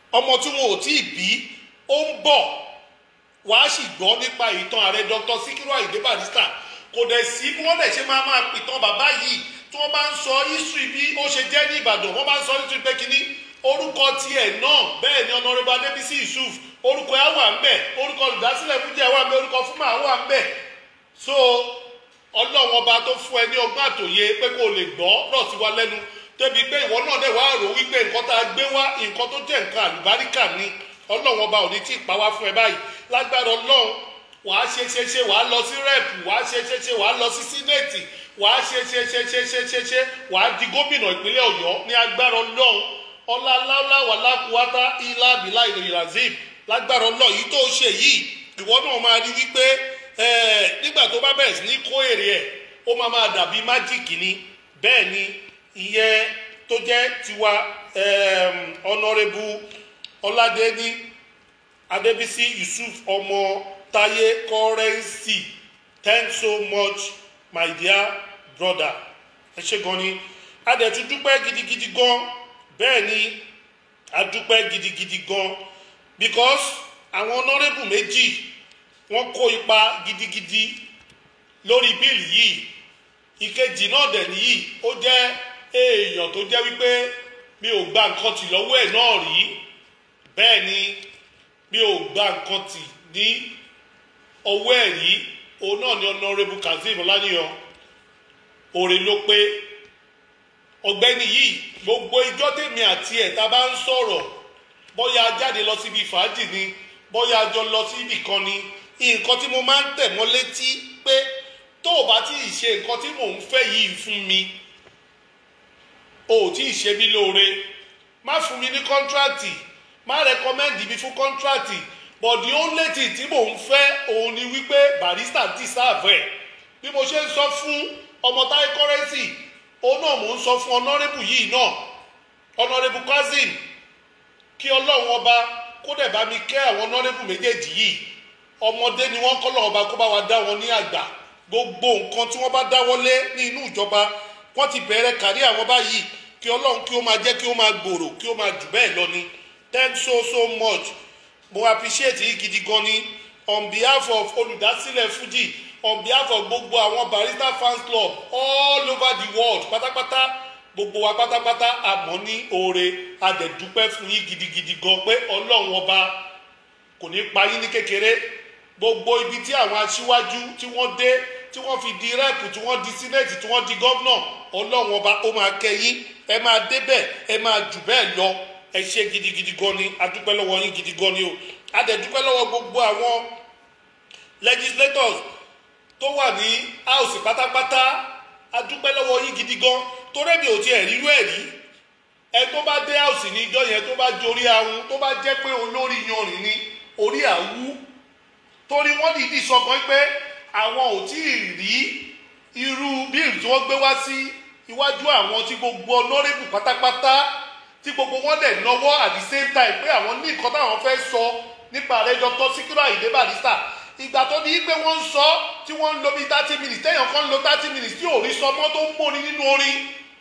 ọmọ tí wọn ò tí ì bí ó ń bọ̀ wàá sì gbọ́ nípa ìtàn ààrẹ dr sikiru ayinde barrister kò dẹ̀ sí bí wọ́n dẹ̀ ṣe máa máa pìtàn bàbá yìí tí wọ́n bá ń sọ history bí ó ṣe jẹ́ ní ìbàdàn wọ́n bá ń sọ history pé kínní orúkọ tiẹ̀ náà bẹ́ẹ̀ ni ọ̀nàrẹ́bù adébísí yusuf orúkọ ẹ̀ wà ń bẹ̀ orúkọ olùdásílẹ̀ fújẹ́ wà ń bẹ̀ orúkọ fúnmà wà ń bẹ̀ so ọlọ́run ọba tó fún ẹ ní ọgbọ́n àtòye pé kó o lè gbọ́ rọ̀ sí wa lẹ́nu débi pé ìwọ náà dẹ̀ wá rò wípé nǹkan tá a gbé wá nǹkan tó jẹ́ nǹkan àlùbáríkà ni ọlọ́run ọba ò ní tí ì pa wá fún ẹ báyìí lágbára ọlọ́run wàá ṣe ṣe ṣe wàá lọ sí rẹ́ẹ̀pù wàá ṣe ṣe ṣe wàá lọ sí sínéètì wàá ṣe ṣe ṣe ṣe ṣe ṣe ṣe wàá di gómìnà ìpínlẹ̀ ọ̀yọ́ ní agbára ọlọ́run ọláláwà lákùúwátá ilá bílá ìròyìn razib lágbára ọlọ́run yìí tó ṣe yìí ìwọ náà máa rí wípé nígbà tó bá bẹ̀rẹ̀ sí ní kó èrè ẹ̀ ó máa máa dàbí májíìkì ni bẹ́ẹ̀ ni ìyẹn tó jẹ́ tiwa ọ̀nàrẹ́bù ọládẹ́ni adébísí yusuf ọmọ táyé kọ́rẹ́nsì thanks so much my dear brother ẹ ṣe gan ni a dẹ̀ tún dúpẹ́ gidigidi gan bẹ́ẹ̀ ni a dúpẹ́ gidigidi gan because àwọn ọ̀nàrẹ́bù méjì wọ́n kó ipa gidigidi lórí bíìlì yìí ìkejì náà dẹ̀ nìyí ó jẹ́ èèyàn tó jẹ́ wípé mi ò gba nǹkan tì lọ́wọ́ ẹ̀ náà rí bẹ́ẹ̀ ni mi ò gba nǹkan tì ní ọwọ́ ẹ̀ rí òun náà ni ọ̀nàrẹ́bù kazeem ọláníyàn òrè ló pé ọ̀gbẹ́ni yìí gbogbo ijọ́ tèmi àti ẹ̀ tá a bá ń sọ̀rọ̀ bóyá a jáde lọ síbi fàájì ni bóyá a jọ lọ síbì kan ni nǹkan tí mo máa ń tẹ̀ mọ́ létí pé tó o bá tí ì ṣe nǹkan tí mò ń fẹ́ yìí fún mi o ò tí ì ṣe mí lóore má fún mi ní kọ́ńtrátì má rẹkọmẹ́ndì mi fún kọ́ńtrátì but the only thing tí mò ń fẹ́ òun ni wípé barista ti sáàbù ẹ̀ bí mo ṣe ń sọ fún ọmọ táyé kọ́rẹ́nsì òun náà mò ń sọ fún ọ̀nàrẹ́bù yìí náà ọ̀nàrẹ́bù kazeem kí ọlọ́run ọba kó dẹ̀ bá mi kẹ́ àwọn ọ̀nàrẹ́bù méjèèjì yìí ọmọdé ni wọ́n kọ́ lọ́wọ́ ọba kó bá wa dá wọn ní àgbà gbogbo nǹkan tí wọ́n bá dáwọ́lé ní inú ìjọba wọ́n ti bẹ̀rẹ̀ kárí àwọn báyìí kí ọlọ́run kí ó máa jẹ́ kí ó máa gbòòrò kí ó máa jù bẹ́ẹ̀ lọ ni thanks so so much mo appreciate yìí gidi gan ni on behalf of olùdásílẹ̀ fuji on behalf of gbogbo àwọn barista fans club all over the world pátápátá gbogbo wa pátápátá àmọ́ ní oore adẹ̀dúpẹ́ fún yín gidigidi gan pé ọlọ́run ọba kò ní pa yín ní kékeré gbogbo ibi tí àwọn aṣíwájú tí wọ́n dé tí wọ́n fi di rẹ́ẹ̀pù tí wọ́n di sínẹ́ẹ̀tì tí wọ́n di gọ́vnà ọlọ́run ọba ó máa kẹ́yìn ẹ máa débẹ̀ ẹ máa jù bẹ́ẹ̀ lọ ẹ ṣe gidigidi gan ni adúpẹ́ lọ́wọ́ yín gidi gan ni o adẹ̀dúpẹ́ lọ́wọ́ gbogbo àwọn legislators tó wà ní house pátápátá adúpẹ́ lọ́wọ́ yín gidi gan torí mi ò tiẹ̀ rírú ẹ̀ rí ẹ tó bá dé house ní ijọ́ yẹn tó bá jorí ahun tó bá jẹ́ pé olórí yanrìn ni orí àwú torí wọ́n dìídì sọ kan pé àwọn ò tí ì rí irú bíìlì tí wọ́n gbé wá sí iwájú àwọn tí gbogbo ọlọ́rẹ́bù pátápátá tí gbogbo wọn dẹ̀ náwó at the same time pé àwọn ní nǹkan táwọn fẹ́ sọ nípa rẹ̀ dr sikiru ayinde barista ìgbà tó ní pé wọ́n ń sọ tí wọ́n ń lo bíi thirty minutes téèyàn kan ń lo thirty minutes tí ò rí sọmọ́ tó ń móni nínú orin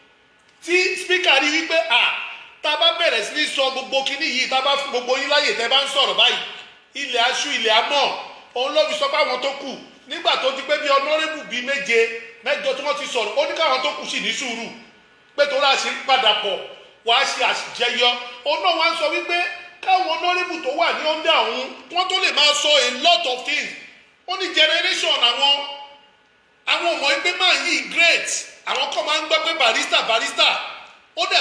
tí speaker rí wípé à tá a bá bẹ̀rẹ̀ sí ní sọ gbogbo kinní yìí tá a bá fún gbogbo yín láyè tẹ́ bá ń sọ̀rọ̀ báyìí ilẹ̀ aṣú ilẹ̀ amọ̀ òun ló fi sọ pé àwọn tó kù nígbà tó di pé bí ọ̀nọ́rẹ́bù bíi méje mẹ́jọ tí wọ́n ti sọ̀rọ̀ ó ní káwọn tó kù sì ní sùúrù pé tó rà sí padà pọ̀ wàá ṣe àṣìjẹyọ òun náà wá ń sọ wípé káwọn ọ̀nọ́rẹ́bù tó wà ní ọ́ndà òun wọ́n tó lè máa sọ a lot of things ó ní generation àwọn àwọn ọmọ ẹgbẹ́ máa yí great àwọn kan máa ń gbọ́ pé barista barista ó dẹ̀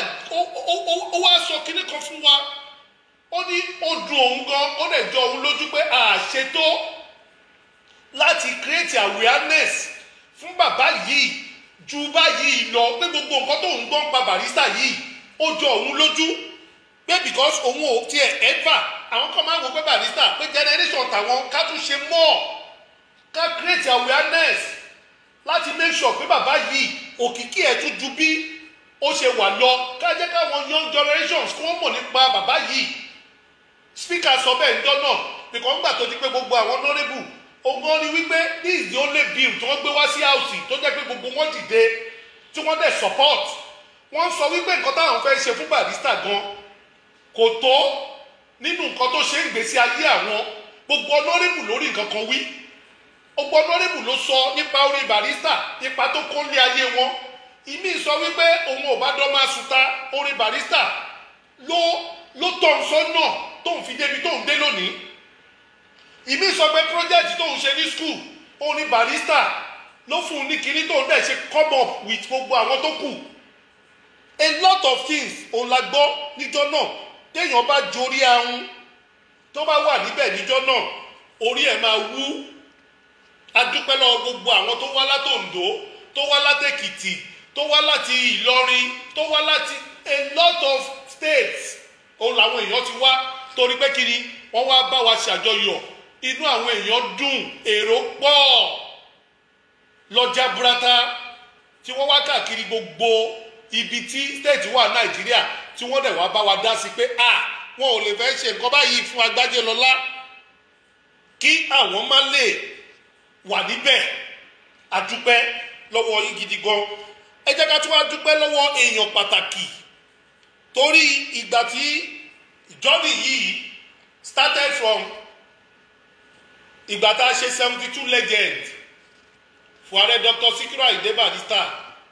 ó wá sọ kinní kan fún wa ó ní ó dùn òun gan ó dẹ̀ jọ òun lójú pé àṣetó láti create awareness fún bàbá yìí ju báyìí lọ pé gbogbo nǹkan tó ń gbọ́n pa barista yìí ó jọ òun lójú pé because òun ò tiẹ̀ ever àwọn kan máa ń wo pé barista pé generation tàwọn ká tún ṣe more ká create awareness láti make sure pé bàbá yìí òkìkí ẹ̀ tún ju bí ó ṣe wà lọ ká jẹ́ káwọn young generations kí wọ́n mọ̀ nípa bàbá yìí speaker sọ bẹ́ẹ̀ ń dọ́nà because ńgbà tó di pé gbogbo àwọn honourable ogun ni wípé this is the only bill tí wọ́n gbé wá sí house tó jẹ́ pé gbogbo wọn dìde tí wọ́n dẹ̀ support wọ́n sọ wípé nǹkan táwọn fẹ́ ṣe fún barista gan kò tó nínú nǹkan tó ṣe ń gbèsè ayé àwọn gbogbo ọlọ́rìbù lórí nǹkan kan wí gbogbo ọlọ́rìbù ló sọ nípa orí barista nípa tó kó lé ayé wọn ìmí sọ wípé òun ò bá dán máa sùta orí barista ló ló tọ̀ ń sọ́nà tóun fi débi tóun dé lónìí ìmí sọ pé project tóun ṣe ní school orí barista ló fún un ní kinní tóun dẹ̀ ṣe come up with gbogbo àwọn tó kù a lot of things òun la gbọ́ níjọ́ náà téèyàn bá jorí ahun tó bá wà níbẹ̀ níjọ́ náà orí ẹ̀ máa wú adúpẹ́ lọ́wọ́ gbogbo àwọn tó wá látòǹdó tó wá látèkìtì tó wá láti ìlọrin tó wá láti a lot of states òun làwọn èèyàn ti wá torí pé kí ni wọ́n wá bá wa ṣàjọyọ̀ inú àwọn èèyàn dùn èrò pọ̀ lọ́jà burata tí wọ́n wá káàkiri gbogbo ibi tí state wà nàìjíríà tí wọ́n dẹ̀ wá bá wa dá sí pé a wọn ò lè fẹ́ ṣe nǹkan báyìí fún agbájé lọ́lá kí àwọn má lè wà níbẹ̀ àdúpẹ́ lọ́wọ́ yín gidi gan ẹ jẹ́ ká tún wá dúpẹ́ lọ́wọ́ èèyàn pàtàkì torí ìgbà tí journey yìí started from ìgbà tá a ṣe seventy two legend fún ààrẹ dr sikiru ayinde barrister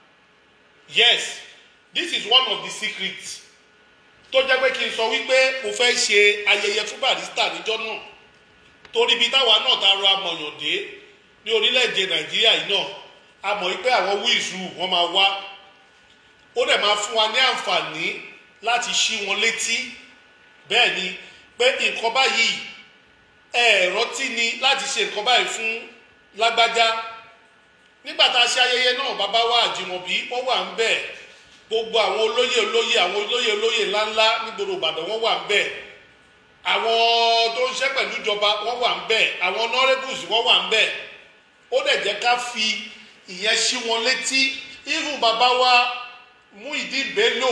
yes this is one of the secrets tó jẹ́ pé kí n sọ wípé mo fẹ́ ṣe ayẹyẹ fún barrister níjọ́ náà torí ibi táwa náà ta ro amọ̀yàn dé ní orílẹ̀-èdè nàìjíríà yìí náà a mọ̀ wípé àwọn wíìsù wọn máa wá ó dẹ̀ máa fún wa ní àǹfààní láti ṣí wọn létí bẹ́ẹ̀ ni pé nǹkan báyìí ẹ̀ẹ̀rọ tí ni láti ṣe nǹkan báyìí fún lágbájá nígbà tá a ṣe ayẹyẹ náà bàbá wa àjùmọ̀bí wọ́n wà ń bẹ̀ gbogbo àwọn olóyè olóyè àwọn olóyè olóyè ńláńlá nígboro ìbàdàn wọ́n wà ń bẹ̀ àwọn tó ń ṣe pẹ̀lú ìjọba wọ́n wà ń bẹ̀ àwọn honourables wọ́n wà ń bẹ̀ ó dẹ̀ jẹ́ ká fi ìyẹn sí wọn létí even bàbá wa Muyideen Bello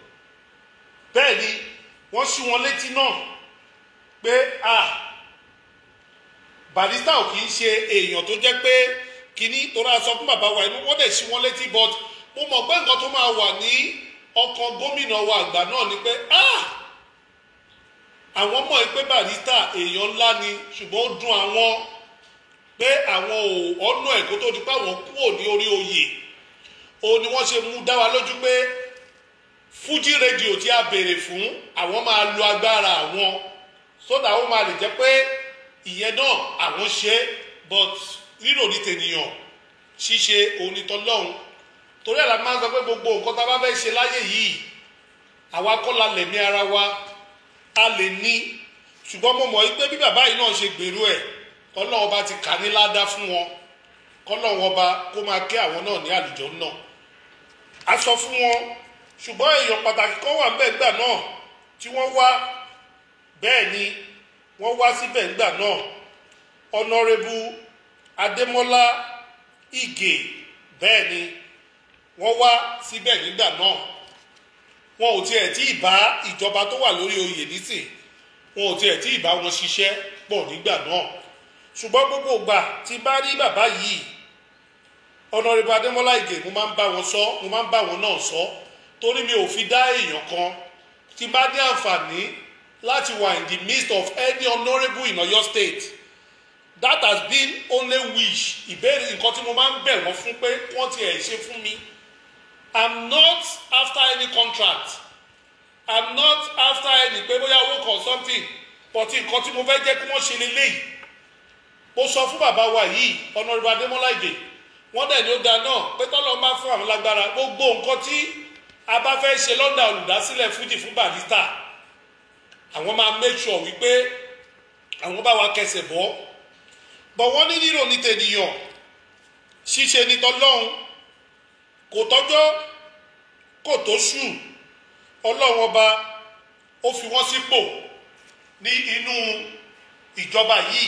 bẹ́ẹ̀ ni wọ́n sí wọn létí náà pé a Barrister ò kì í ṣe èèyàn tó jẹ́ pé kínní torí a sọ fún bàbá wa inú wọ́n dẹ̀ sí wọn létí but mo mọ̀ pé nǹkan tó máa wà ní ọkàn gómìnà wa àgbà náà ni pé ah àwọn mọ̀ pé Barrister èèyàn ńlá ni ṣùgbọ́n ó dùn àwọn pé àwọn ò ọ̀nà ẹ̀kọ́ tó di pé àwọn kúrò ní orí oyè òun ni wọ́n ṣe mú dá wa lójú pé Fuji rédíò tí a béèrè fún àwọn máa lo agbára àwọn sódà ó máa lè jẹ́ pé ìyẹn náà àwọn ṣe but rírò ní tènìyàn ṣíṣe onítọ́lọ́hún torí ẹ̀ la máa ń sọ pé gbogbo nǹkan tá a bá fẹ́ ṣe láyé yìí àwa kọ́ la lẹ̀mí ara wa a lè ní ṣùgbọ́n mo mọ̀ pé bí bàbá yìí náà ṣe gbèrú ẹ̀ kọ́lọ́wọ́n bá ti kà ní ládá fún wọn kọ́lọ́wọ́n bá kó máa kẹ́ àwọn náà ní àlùjọ náà a sọ fún wọn ṣùgbọ́n èèyàn pàtàkì kan wà ńbẹ̀ ńgbà náà tí wọ́n wá bẹ́ẹ̀ ni wọ́n wá síbẹ̀ ńgbà náà ọ̀nàrẹ́bù adémọ́lá ìgè bẹ́ẹ̀ ni wọ́n wá síbẹ̀ nígbà náà wọn ò tiẹ̀ tí ì bá ìjọba tó wà lórí oyè nísìn wọn ò tiẹ̀ tí ì bá wọn ṣiṣẹ́ pọ̀ nígbà náà ṣùgbọ́n gbogbo ìgbà tí bá rí bàbá yìí ọ̀nàrẹ́bù adémọ́lá ìgè mo máa ń bá wọn sọ mo máa ń bá wọn náà sọ torí mi ò fi dá èèyàn kan tí bá ní àǹfààní láti wà in the midst of any honourable in Ọ̀yọ́ state that has been only wish ìbéèrè nǹkan tí mo máa ń bẹ̀ wọ́n fún pé wọ́n ti ẹ̀ ṣe fún mi i'm not after any contract i'm not after any pé bóyá owó kan something but nǹkan tí mo fẹ́ jẹ́ kí wọ́n ṣe leléyìí mo sọ fún bàbá wa yìí honourable adémọ́lá ìdè wọ́n dẹ̀ ní ó da náà pé tọ́lọ́ máa fún àwọn lágbára gbogbo nǹkan tí a bá fẹ́ ṣe lọ́dà olùdásílẹ̀ fújì fún Barrister àwọn máa make sure wípé àwọn bá wa kẹsẹ̀ bọ́ bọ̀ wọ́n ní rírò ní tènìyàn ṣíṣe ní tọlọ́hun kò tọ́jọ́ kò tó ṣù ọlọ́run ọba ó fi wọ́n sípò ní inú ìjọba yìí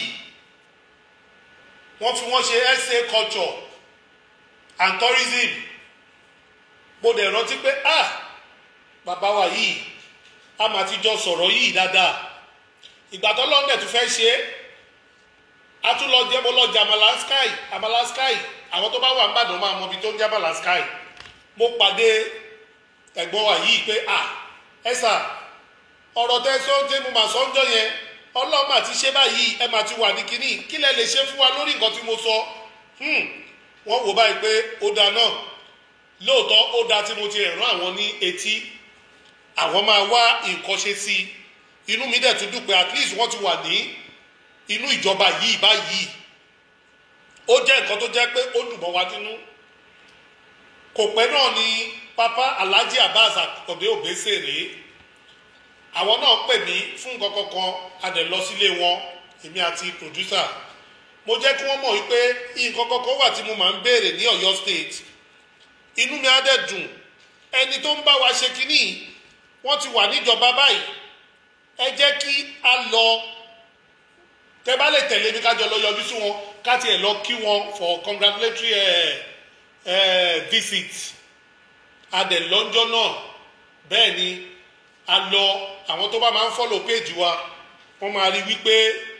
wọ́n fi wọ́n ṣe essay culture and tourism mo dẹ̀ rántí pé ah bàbá wa yìí a máa ti jọ sọ̀rọ̀ yìí dáadáa ìgbà tó lọ́ndẹ̀ tó fẹ́ ṣe é a tún lọ jẹ́ mo lọ jẹ àmàlà sky àmàlà sky àwọn tó bá wà nìbàdàn máa mọ ibi tó ń jẹ́ àmàlà sky mo pàdé ẹ̀gbọ́n wa yìí pé à ẹ sà ọ̀rọ̀ tẹ́ sọ́ńdé mo mà sọ́ńjọ́ yẹn ọlọ́run mà ti ṣe báyìí ẹ mà ti wà ní kínní kí lẹ lè ṣe fún wa lórí nǹkan tí mo sọ wọ́n wò báyìí pé ó da náà lóòótọ́ ó da tí mo ti rán àwọn ní etí àwọn máa wá nǹkan ṣe sí i inú mi dẹ̀ tún dùn pé at least wọ́n ti wà ní inú ìjọba yìí báyìí ó jẹ́ nǹkan tó jẹ́ pé ó dùn mọ́ wa nínú kò pẹ́ náà ni pápá alhaji abbas akọ̀dé òbẹ́sẹ̀rẹ̀ àwọn náà pè mí fún nǹkan kankan a dẹ̀ lọ sílé wọn èmi àti producer mo jẹ́ kí wọ́n mọ̀ wípé nǹkan kankan wà tí mo máa ń béèrè ní ọ̀yọ́ state inú mi á dẹ̀ dùn ẹni tó ń bá wa ṣe kínní wọ́n ti wà níjọba báyìí ẹ jẹ́ kí a lọ tẹ bá lè tẹ̀lé mi kájọ lọ yọjú sí wọn ká tiẹ̀ lọ kí wọn for congratulatory uh, uh, visit a dẹ̀ lọ́jọ́ náà bẹ́ẹ̀ ni a lọ àwọn tó bá máa ń follow page wa wọ́n máa rí wípé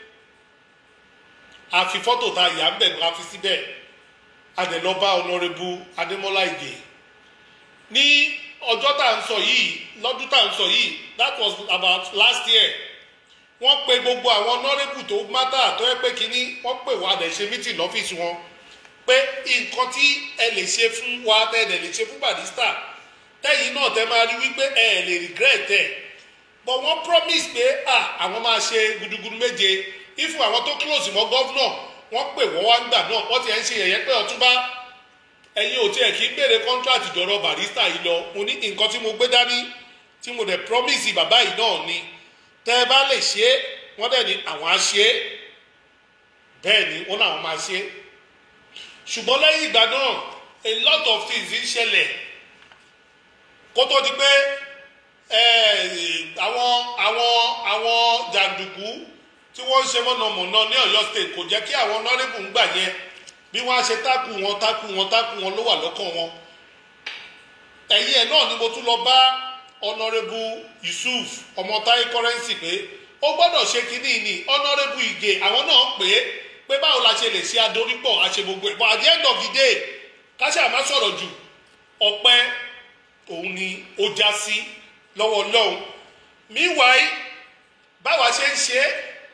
a fi fọ́tò ta ìyá ń bẹ̀ a fi síbẹ̀ a dẹ̀ lọ bá honourable adémọ́lá ìgè ní ọjọ́ tá à ń sọ yìí lọ́dún tá à ń sọ yìí that was about last year wọ́n pe gbogbo àwọn honourable tó mátà tó yẹ pé kínní wọ́n pè wá dẹ̀ ṣe meeting lọ́fíìsì wọn pé nǹkan tí ẹ lè ṣe fún wa tẹ́ ẹ lè ṣe fún barista tẹ́yìn náà tẹ́ máa rí wípé ẹ lè regret ẹ̀ but wọ́n promise pé àwọn máa ṣe gudugudu méje if àwọn tó close mọ́ gọ́vnọ̀ wọ́n pè wọ́n wá gbà náà wọ́n ti ẹ̀ ń ṣe yẹ̀yẹ́ pé ọ̀túnbá ẹ̀yin ò tiẹ̀ kí ń béèrè contract dọ̀rọ̀ barista yìí lọ mo ní nǹkan tí mo gbé dání tí mo dẹ̀ promise bàbá yìí náà ni tẹ́ ẹ bá lè ṣe é wọ́n dẹ̀ ní àwọn á ṣe é bẹ́ẹ̀ ni wọ́n náà máa ṣe é ṣùgbọ́n lẹ́yìn ìgbà náà a lot of things ń ṣẹlẹ̀ kó tó di pé àwọn àwọn àwọn jàǹdùkú tí wọ́n ń ṣe mọ̀nàmọ̀nà ní ọ̀yọ́ state kò jẹ́ kí àwọn nọ́rẹ́bù ń gbà yẹn bí wọ́n á ṣe tákù wọn tákù wọn tákù wọn ló wà lọ́kàn wọn ẹ̀yìn ẹ̀ náà ni mo tún lọ bá ọ̀nàrẹ́bù yusuf ọmọ táyé kọ́rẹ́ǹsì pé ó gbọ́dọ̀ ṣe kínní ni ọ̀nàrẹ́bù ìgè àwọn náà pè é pé báwo la ṣe lè ṣe adorípọ̀ àṣẹ gbogbo ẹ̀ but at the end of the day káṣí àmá sọ̀rọ̀ jù ọpẹ́ òun ni ó já sí lọ́wọ́ ọlọ́run meanwhile báwa ṣe ń ṣe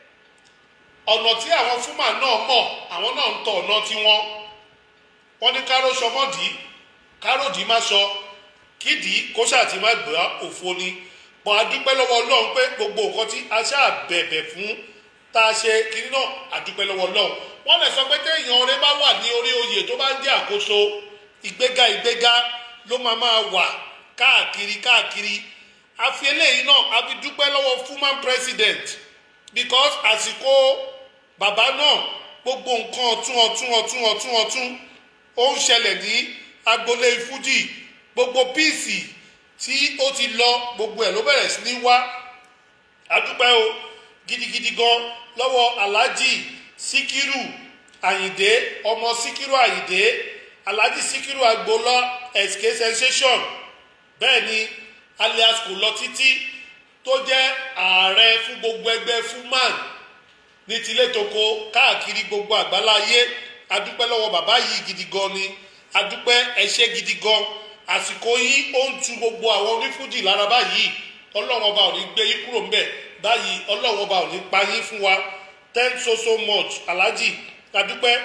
ọ̀nà tí àwọn fúnmà náà mọ̀ àwọn náà ń tọ ọ̀nà tiwọn wọ́n ní káró sọmọ́dì káròdì má sọ kídìí kó ṣàtì má gbà òfo ni pọ̀ adúpẹ́ lọ́wọ́ ọlọ́run pé gbogbo nǹkan tí a ṣáà bẹ̀bẹ̀ fún tá a ṣe kiri náà adúpẹ́ lọ́wọ́ ọlọ́run wọ́n lè sọ pé téèyàn ọ̀rẹ́ bá wà ní orí oyè tó bá ń jẹ́ àkóso ìgbéga ìgbéga ló máa máa wà káàkiri káàkiri àfi eléyìí náà a fi dúpẹ́ lọ́wọ́ fuman president because àsìkò bàbá náà gbogbo nǹkan ọ̀tún ọ̀tún ọ̀tún ọ̀tún ọ̀tún ó ń ṣẹlẹ̀ ní agboolé fújì gbogbo píìsì tí ó ti lọ gbogbo ẹ̀ ló bẹ̀rẹ̀ sí ní wá adúpẹ́ o gidigidi gan lọ́wọ́ alhaji síkírù àyìndé ọmọ síkírù àyìndé alhaji síkírù agboola sk sensation bẹ́ẹ̀ ni alias kò lọ títí tó jẹ́ ààrẹ fún gbogbo ẹgbẹ́ fuman ní tilé toko káàkiri gbogbo àgbáláyé adúpẹ́ lọ́wọ́ bàbá yìí gidi gan ni adúpẹ́ ẹṣẹ́ gidi gan àsìkò yìí ó ń tu gbogbo àwọn onífújì lára báyìí ọlọ́run ọba ò ní gbé yín kúrò ńbẹ̀ báyìí ọlọ́run ọba ò ní pa yín fún wa thank so so much alhaji adúpẹ́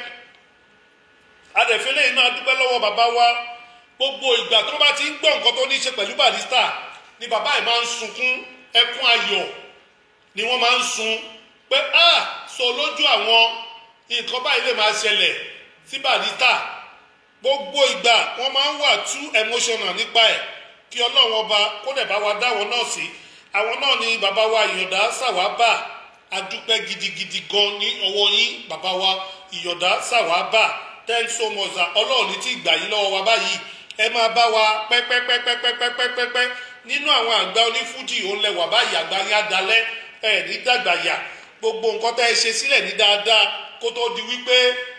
adẹ̀fẹ́lẹ́ iná adúpẹ́ lọ́wọ́ bàbá wa gbogbo ìgbà tó bá ti ń gbọ́ nǹkan tó ní í ṣe pẹ̀lú barista ni bàbá yìí máa ń sunkún ẹkún ayọ̀ ni wọ́n máa ń sun pé ah sọ lójú àwọn nǹkan báyìí lè máa ṣẹlẹ̀ sí barista gbogbo ìgbà wọ́n máa ń wà too emotional nípa ẹ̀ kí ọlọ́run ọba kó dẹ̀ bá wa dáwọn náà sí àwọn náà ni bàbá wa ìyọ̀dá sàwábà adúpẹ́ gidigidi gan ní ọwọ́ yín bàbá wa ìyọ̀dá sàwábà thanks so much ọlọ́run ní tí ìgbà yín lọ́wọ́ wa báyìí ẹ máa bá wa pẹ́pẹ́pẹ́pẹ́pẹ́pẹ́pẹ́ nínú àwọn àgbà onífújì òun lẹwà báyìí àgbà yín adalẹ́ ẹ ní dàgbàyà gbogbo nǹkan tẹ́ ẹ ṣe sílẹ̀ ní dáadáa kó tó di wípé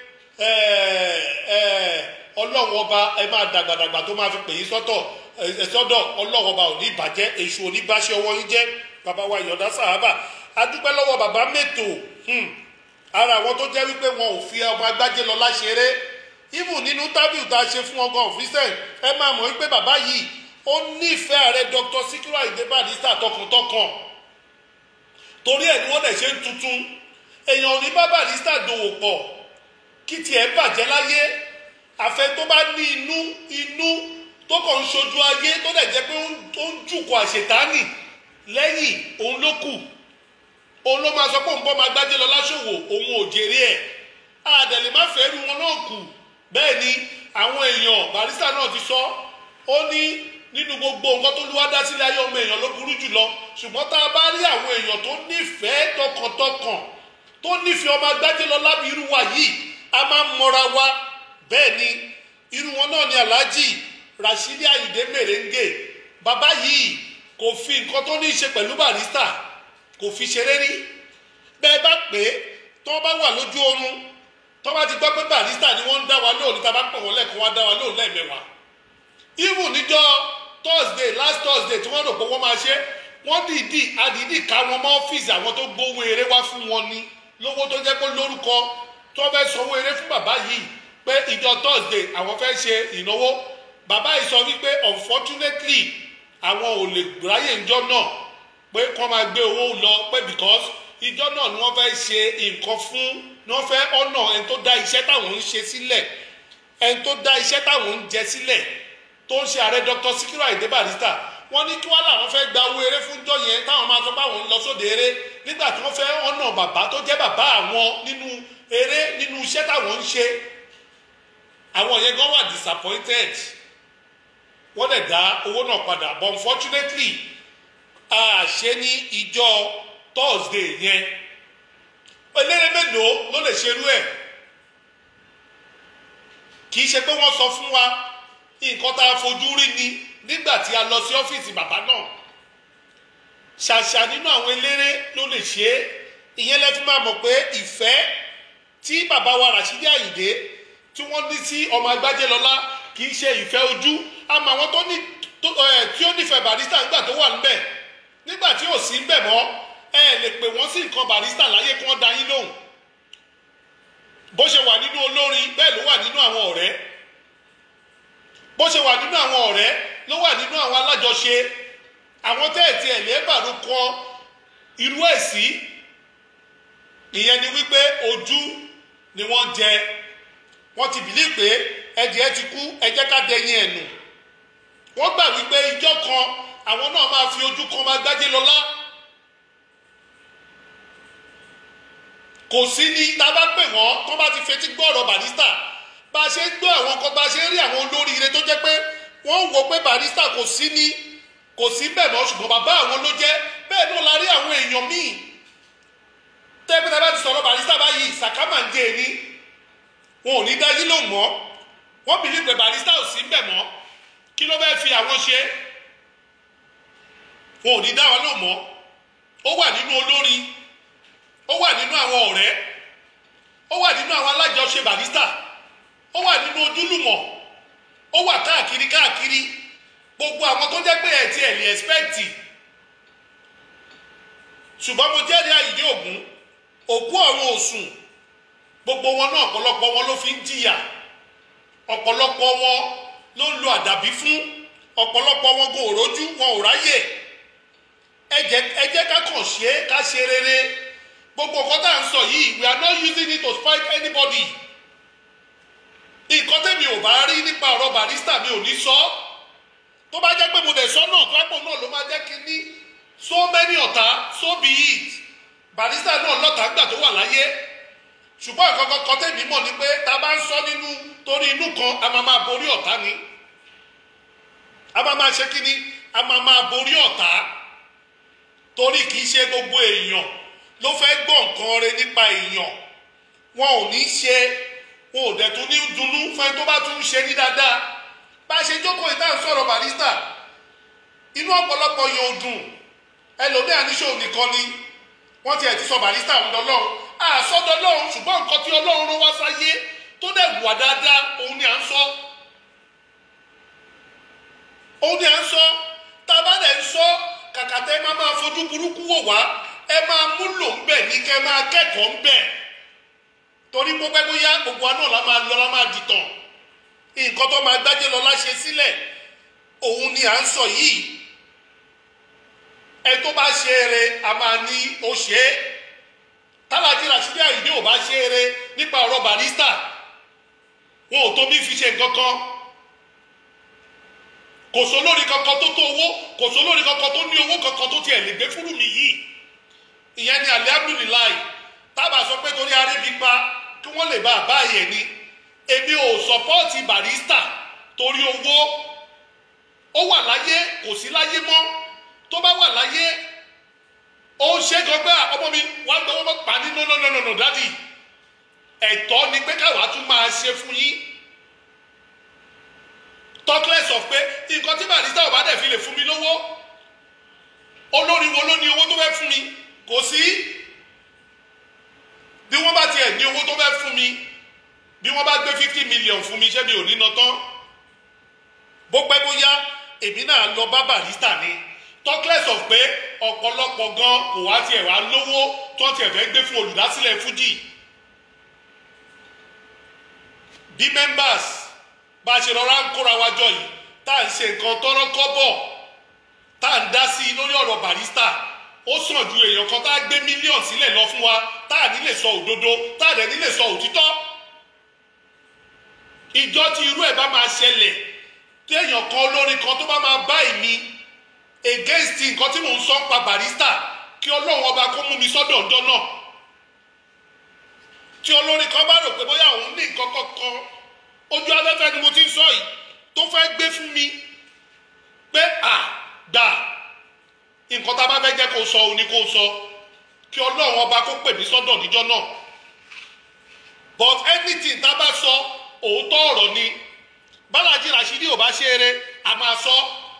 ọlọ́run ọba ẹ máa dàgbàdàgbà tó máa fi pè yín sọ́tọ̀ ẹ sọ́dọ̀ ọlọ́run ọba ò ní bàjẹ́ èṣù ò ní báṣẹ́ ọwọ́ yín jẹ́ bàbá wa ìyọ̀dá sàhábà adúpẹ́ lọ́wọ́ bàbá mẹ́tò ara àwọn tó jẹ́ wípé wọn ò fi ọmọ agbájé lọ láṣẹrẹ even nínú tábìlì tá a ṣe fún ọgọ́ òfìsẹ́ ẹ máa mọ̀ wípé bàbá yìí ó nífẹ̀ẹ́ ààrẹ dr sikiru ayinde barista tọkàntọkàn torí ẹ̀ ni wọ́n dẹ̀ ṣe ń tuntun èèyàn ò ní bá barista dòwò pọ̀ kí tiẹ̀ bàjẹ́ láyé àfẹ tó bá ní inú inú tó kàn ń ṣojú ayé tó dẹ̀ jẹ́ pé ó ń- ó ń jùkọ̀ àṣetánì lẹ́yìn òun ló kù òun ló máa sọ pé òun bọ́ máa gbájẹ́ lọ láṣòwò òun ò jèrè ẹ̀ àdẹ̀lẹ̀ má fẹ́ ru wọn náà kù bẹ́ẹ̀ ni àwọn èèyàn barista náà ti sọ ó ní nínú gbogbo nǹkan tó lúwá dá sílẹ̀ ayé ọmọ èèyàn ló burú jùlọ ṣùgbọ́n tá a bá rí àwọn èèyàn tó nífẹ̀ẹ́ tọkàntọkàn tó nífẹ̀ẹ́ ọmọ agbájẹ́ lọ lábì irú wa yìí a máa ń mọra wa bẹ́ẹ̀ ni irú wọn náà ni alhaji rashidi ayinde merengue bàbá yìí kò fi nǹkan tó ní í ṣe pẹ̀lú barista kò fi ṣeré rí bẹ́ẹ̀ bá pè é tó bá wà lójú oorun tó bá ti gbọ́ pé barista ni wọ́n ń dá wa lóhùn níta bá pè wọ́n lẹ́ẹ̀kan wá dá wa lóhùn lẹ́ẹ̀mẹ́wàá even níjọ́ thursday last thursday tí wọ́n rò pé wọ́n máa ṣe wọ́n dìídì àdìídì ká wọn mọ́ ọ́fíìsì àwọn tó gbówó eré wá fún wọn ni lówó tó jẹ́ pé lórúkọ tó fẹ́ sanwó eré fún bàbá yìí pé ìjọ thursday àwọn fẹ́ ṣe ìnáwó bàbá yìí sọ wípé unfortunately àwọn ò lè ráyè ìjọ náà pé kọ́ máa gbé owó lọ pé because ìjọ náà ni wọ́n fẹ́ ṣe nǹkan fún ni wọ́n fẹ́ ọ̀nà ẹni tó dá iṣẹ́ táwọn ń ṣe sílẹ̀ ẹni tó dá iṣẹ́ táwọn ń jẹ sílẹ̀ tó ń ṣe ààrẹ dr sikiru ayinde barista wọ́n ní kí wọ́n làwọn fẹ́ gba owó eré fún jọ yẹn táwọn máa sọ pé àwọn ń lọ sóde eré nígbà tí wọ́n fẹ́ ọ̀nà bàbá tó jẹ́ bàbá àwọn nínú eré nínú iṣẹ́ táwọn ń ṣe àwọn yẹn gan wà disappointed wọ́n dẹ̀ dá owó náà padà but unfortunately a ṣe ní ìjọ thursday yẹn eléré mélòó ló lè ṣerú ẹ̀ kì í ṣe pé wọ́n sọ fún wa nǹkan tá a fojú rí ni nígbà tí a lọ sí ọ́fíìsì bàbá náà ṣàṣà nínú àwọn eléré ló lè ṣe é ìyẹn lẹ́fí máa mọ̀ pé ìfẹ́ tí bàbá wa Rashidi Ayinde tí wọ́n ní sí ọmọ Agbájélọlá kì í ṣe ìfẹ́ ojú àmọ́ àwọn tó ní tó ẹ̀ tí ó nífẹ̀ẹ́ Barrister nígbà tó wà níbẹ̀ nígbà tí ò sí níbẹ̀ mọ́ ẹ lè pè wọ́n sí nǹkan Barrister láyé kí wọ́n dá yín lóhùn bó ṣe wà nínú olórin bẹ́ẹ̀ ló wà nínú àwọn ọ̀rẹ́ bó ṣe wà nínú àwọn ọ̀rẹ́ ló wà nínú àwọn alájọṣe àwọn tẹ́ẹ̀tì ẹ̀lẹ́bàrú kọ irú ẹ̀ sí ìyẹn ni wípé ojú ni wọ́n jẹ wọ́n ti bìlí pé ẹ̀jẹ̀ ti kú ẹ jẹ́ ká dẹyin ẹ̀ nù wọ́n gbà wípé ìjọ kan àwọn náà máa fi ojú kan máa gbájé lọ́lá kò sí ní tá a bá pè wọ́n tó bá ti fetí gbọ́ ọ̀rọ̀ Barrister bá a ṣe ń gbọ́ àwọn kan bá a ṣe ń rí àwọn olóríire tó jẹ́ pé wọ́n wò pé Barrister kò sí ní kò sí bẹ́ẹ̀ mọ́ ṣùgbọ́n bàbá àwọn ló jẹ́ bẹ́ẹ̀ náà la rí àwọn èèyàn míì tẹ́gbẹ́ tẹ́gbẹ́ ti sọ̀rọ̀ Barrister báyìí sàkámà ń dé ní wọn ò ní dájú ló mọ́ wọ́n bìlí pé Barrister ò sí bẹ́ẹ̀ mọ́ kí ló fẹ́ fi àwọn ṣe wọn ò ní dá wọn lò mọ́ ó wà nínú olórin ó wà nínú àwọn ọ̀rẹ́ ó wà nínú àwọn alájọṣe Barrister ó wà nínú ojúlùmọ̀ ó wà káàkiri káàkiri gbogbo àwọn tó jẹ́ pé ẹ̀ ti ẹ̀ lè ẹ̀spẹ́kìtì ṣùgbọ́n mo jẹ́rìí Àyìndé Ògún òkú ọ̀run òsùn gbogbo wọn náà ọ̀pọ̀lọpọ̀ wọn ló fi ń jìyà ọ̀pọ̀lọpọ̀ wọn ló ń lo àdàbí fún ọ̀pọ̀lọpọ̀ wọn kò rójú wọn ò ráyè ẹ jẹ́ ẹ jẹ́ ká kàn ṣe é ká ṣe rere gbogbo nǹkan tá à ń sọ yìí we are not using it to spite anybody nǹkan tẹ́mi ò bá rí nípa ọ̀rọ̀ Barrister mi ò ní sọ tó bá jẹ́ pé mo dẹ̀ sọ náà pápọ̀ náà ló máa jẹ́ kí ní so many ọ̀tá so be it Barrister náà lọ́tà gbà tó wà láyé ṣùgbọ́n nǹkan kan tẹ́mi mọ̀ ni pé tá a bá ń sọ nínú torí inú kan a máa máa borí ọ̀tá ni a máa máa ṣe kí ni a máa máa borí ọ̀tá torí kì í ṣe gbogbo èèyàn ló fẹ́ gbọ́ nǹkan rẹ nípa èèyàn wọn ò ní ṣe wọn ò dẹ̀ tún ní dunnú fún tó bá tún ṣe ní dáadáa bá a ṣe jókòó ìta ń sọ̀rọ̀ Barrister inú ọ̀pọ̀lọpọ̀ yóò dùn ẹlòmíà níṣó nìkan ni wọ́n ti ẹ̀ ti sọ Barrister ń dọ́lọ́run àsọdọ̀ lọ́run ṣùgbọ́n nǹkan tí Ọlọ́run rán wá sáyé tó dẹ̀ wà dáadáa òun ni à ń sọ òun ni à ń sọ tá a bá dẹ̀ ń sọ kàkà tẹ́ máa máa fojú burúkú wò wá ẹ máa múlò ń bẹ̀ ní kẹ́ máa kẹ́kọ̀ọ́ ń bẹ̀ torí pípẹ́ bóyá gbogbo wa náà la máa lọ la máa dìtàn nǹkan tó máa gbájé lọ láṣẹ sílẹ̀ òun ni à ń sọ yìí ẹ tó bá ṣe eré a máa ní ó ṣe é tálájí Rashidi Àyìndé ò bá ṣe eré nípa ọ̀rọ̀ barista wọn ò tó bí fi ṣe nǹkan kan kò sólórí kankan tó tó owó kò sólórí kankan tó ní owó kankan tó tiẹ̀ lè gbé fúrú mi yìí ìyẹn ni alihamdulilayi tábà sọ pé torí arébi pa kí wọ́n lè bá a bá yẹn ni èmi ò sọpọ́ọ̀tì barista torí owó ó wà láyé kò sí láyé mọ́ tó bá wà láyé ó ń ṣe gbọgbà ọmọ mi wà á gbọ́ wọ́n pa ní nọ́nọ́nọ́nọ́ dádì ẹ̀tọ́ ni pé káwa tún máa ṣe fún yín talkless of pé nǹkan tí barista ò bá dẹ̀ fi lè fún mi lówó olórí wo ló ní owó tó fẹ́ fún mi kò sí bí wọ́n bá tiẹ̀ ní owó tó fẹ́ fún mi bí wọ́n bá gbé fifty million fún mi ṣé mi ò ní ná tán bó pẹ́ bóyá èmi náà lọ bá barista ni talkless of pé ọ̀pọ̀lọpọ̀ gan kò wá tiẹ̀ wá lówó tó tiẹ̀ fẹ́ gbé fún olùdásílẹ̀ fújì bí members bá a ṣe rọra ń kóra wa jọ yìí tá à ń ṣe nǹkan tọ́rọ́ kọ́bọ̀ tá à ń dá sí i lórí ọ̀rọ̀ barista ó sàn ju èèyàn kan tá a gbé mílíọ̀nù sílẹ̀ lọ fún wa tá à ní lè sọ òdodo tá à dẹ̀ ní lè sọ òtítọ́ ìjọ tí irú ẹ̀ bá máa ṣẹlẹ̀ tí èèyàn kan olórin kan tó bá máa bá ìní against nǹkan tí mò ń sọ ń pa barista kí ọlọ́run ọba kó mú mi sọ́dọ̀ ọ̀dọ́ náà tí olórin kan bá rò pé bóyá òun ní nǹkan kankan ojú afẹ́fẹ́ ni mo ti ń sọ yìí tó fẹ́ gbé fún mi pé à gbà nǹkan tá a bá fẹ́ jẹ́ kó sọ òun ni kó sọ kí ọlọ́run ọba kó pè mí sọ́dọ̀ níjọ́ náà but anything tá a bá sọ òótọ́ ọ̀rọ̀ ni bálájí Rashidi ò bá ṣe eré a máa sọ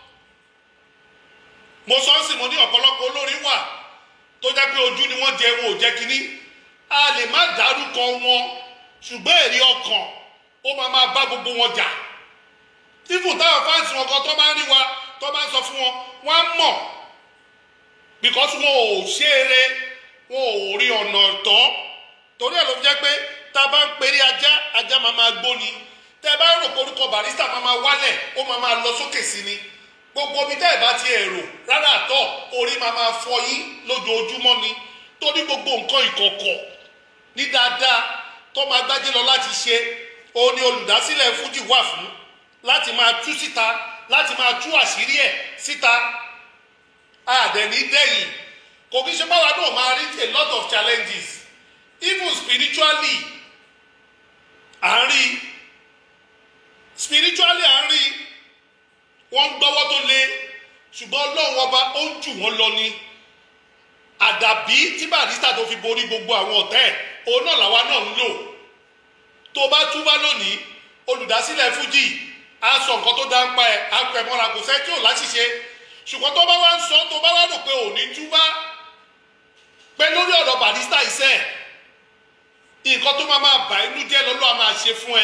mo sọ ń sìn mo ní ọ̀pọ̀lọpọ̀ olórin wà tó jẹ́ pé ojú ni wọ́n jẹ wọn ò jẹ́ kínní a lè má dárúkọ wọn ṣùgbọ́n èrè ọkàn ó máa máa bá gbogbo wọn jà tífù táwọn fáǹsì wọn kan tó bá ń rí wa tó bá ń sọ fún wọn wọn á mọ̀ because wọn ò ṣe eré wọn ò rí ọ̀nà tán torí ẹ̀ ló fi jẹ́ pé tá a bá ń perí ajá ajá máa máa gbóni tẹ́ ẹ bá rò pé orúkọ barista máa máa wálẹ̀ ó máa máa lọ sókè sí ni gbogbo omi tẹ́ ẹ bá ti èrò rárá àtọ̀ orí máa máa fọ yín lójoojúmọ́ ni torí gbogbo nǹkan ìkọ̀kọ̀ ní dáadáa tó máa gbájé lọ láti ṣe òun ni olùdásílẹ̀ fújì wà fún láti máa tú síta láti máa tú àṣírí ẹ̀ síta àdẹ̀ní dẹ́yìn kò kí ṣe báwa náà máa rí a lot of challenges even spiritually à ń rí spiritually à ń rí wọ́n ń gbọ́wọ́ tó le ṣùgbọ́n ọlọ́run ọba ó ń jù wọ́n lọ ni àdàbí tí barista tó fi borí gbogbo àwọn ọ̀tẹ́ ẹ̀ òun náà làwa náà ń lò tó bá túbá lónìí olùdásílẹ̀ fújì á sọ nǹkan tó dá ń pa ẹ̀ á pẹ̀ mọ́ra kò sẹ́ tí ò láṣìṣe ṣùgbọ́n tó bá wá ń sọ tó bá wá rò pé ò ní túbá pé lórí ọ̀rọ̀ barista iṣẹ́ nǹkan tó máa máa bà inú jẹ́ lọ́lọ́ a máa ṣe fún ẹ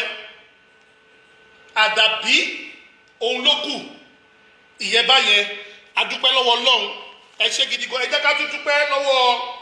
àdàbí òun ló kù ìyẹn báyẹn adúpẹ́ lọ́wọ́ ọlọ́run ẹ ṣe gidi gan ẹ jẹ́ ká tún dúpẹ́ lọ́wọ́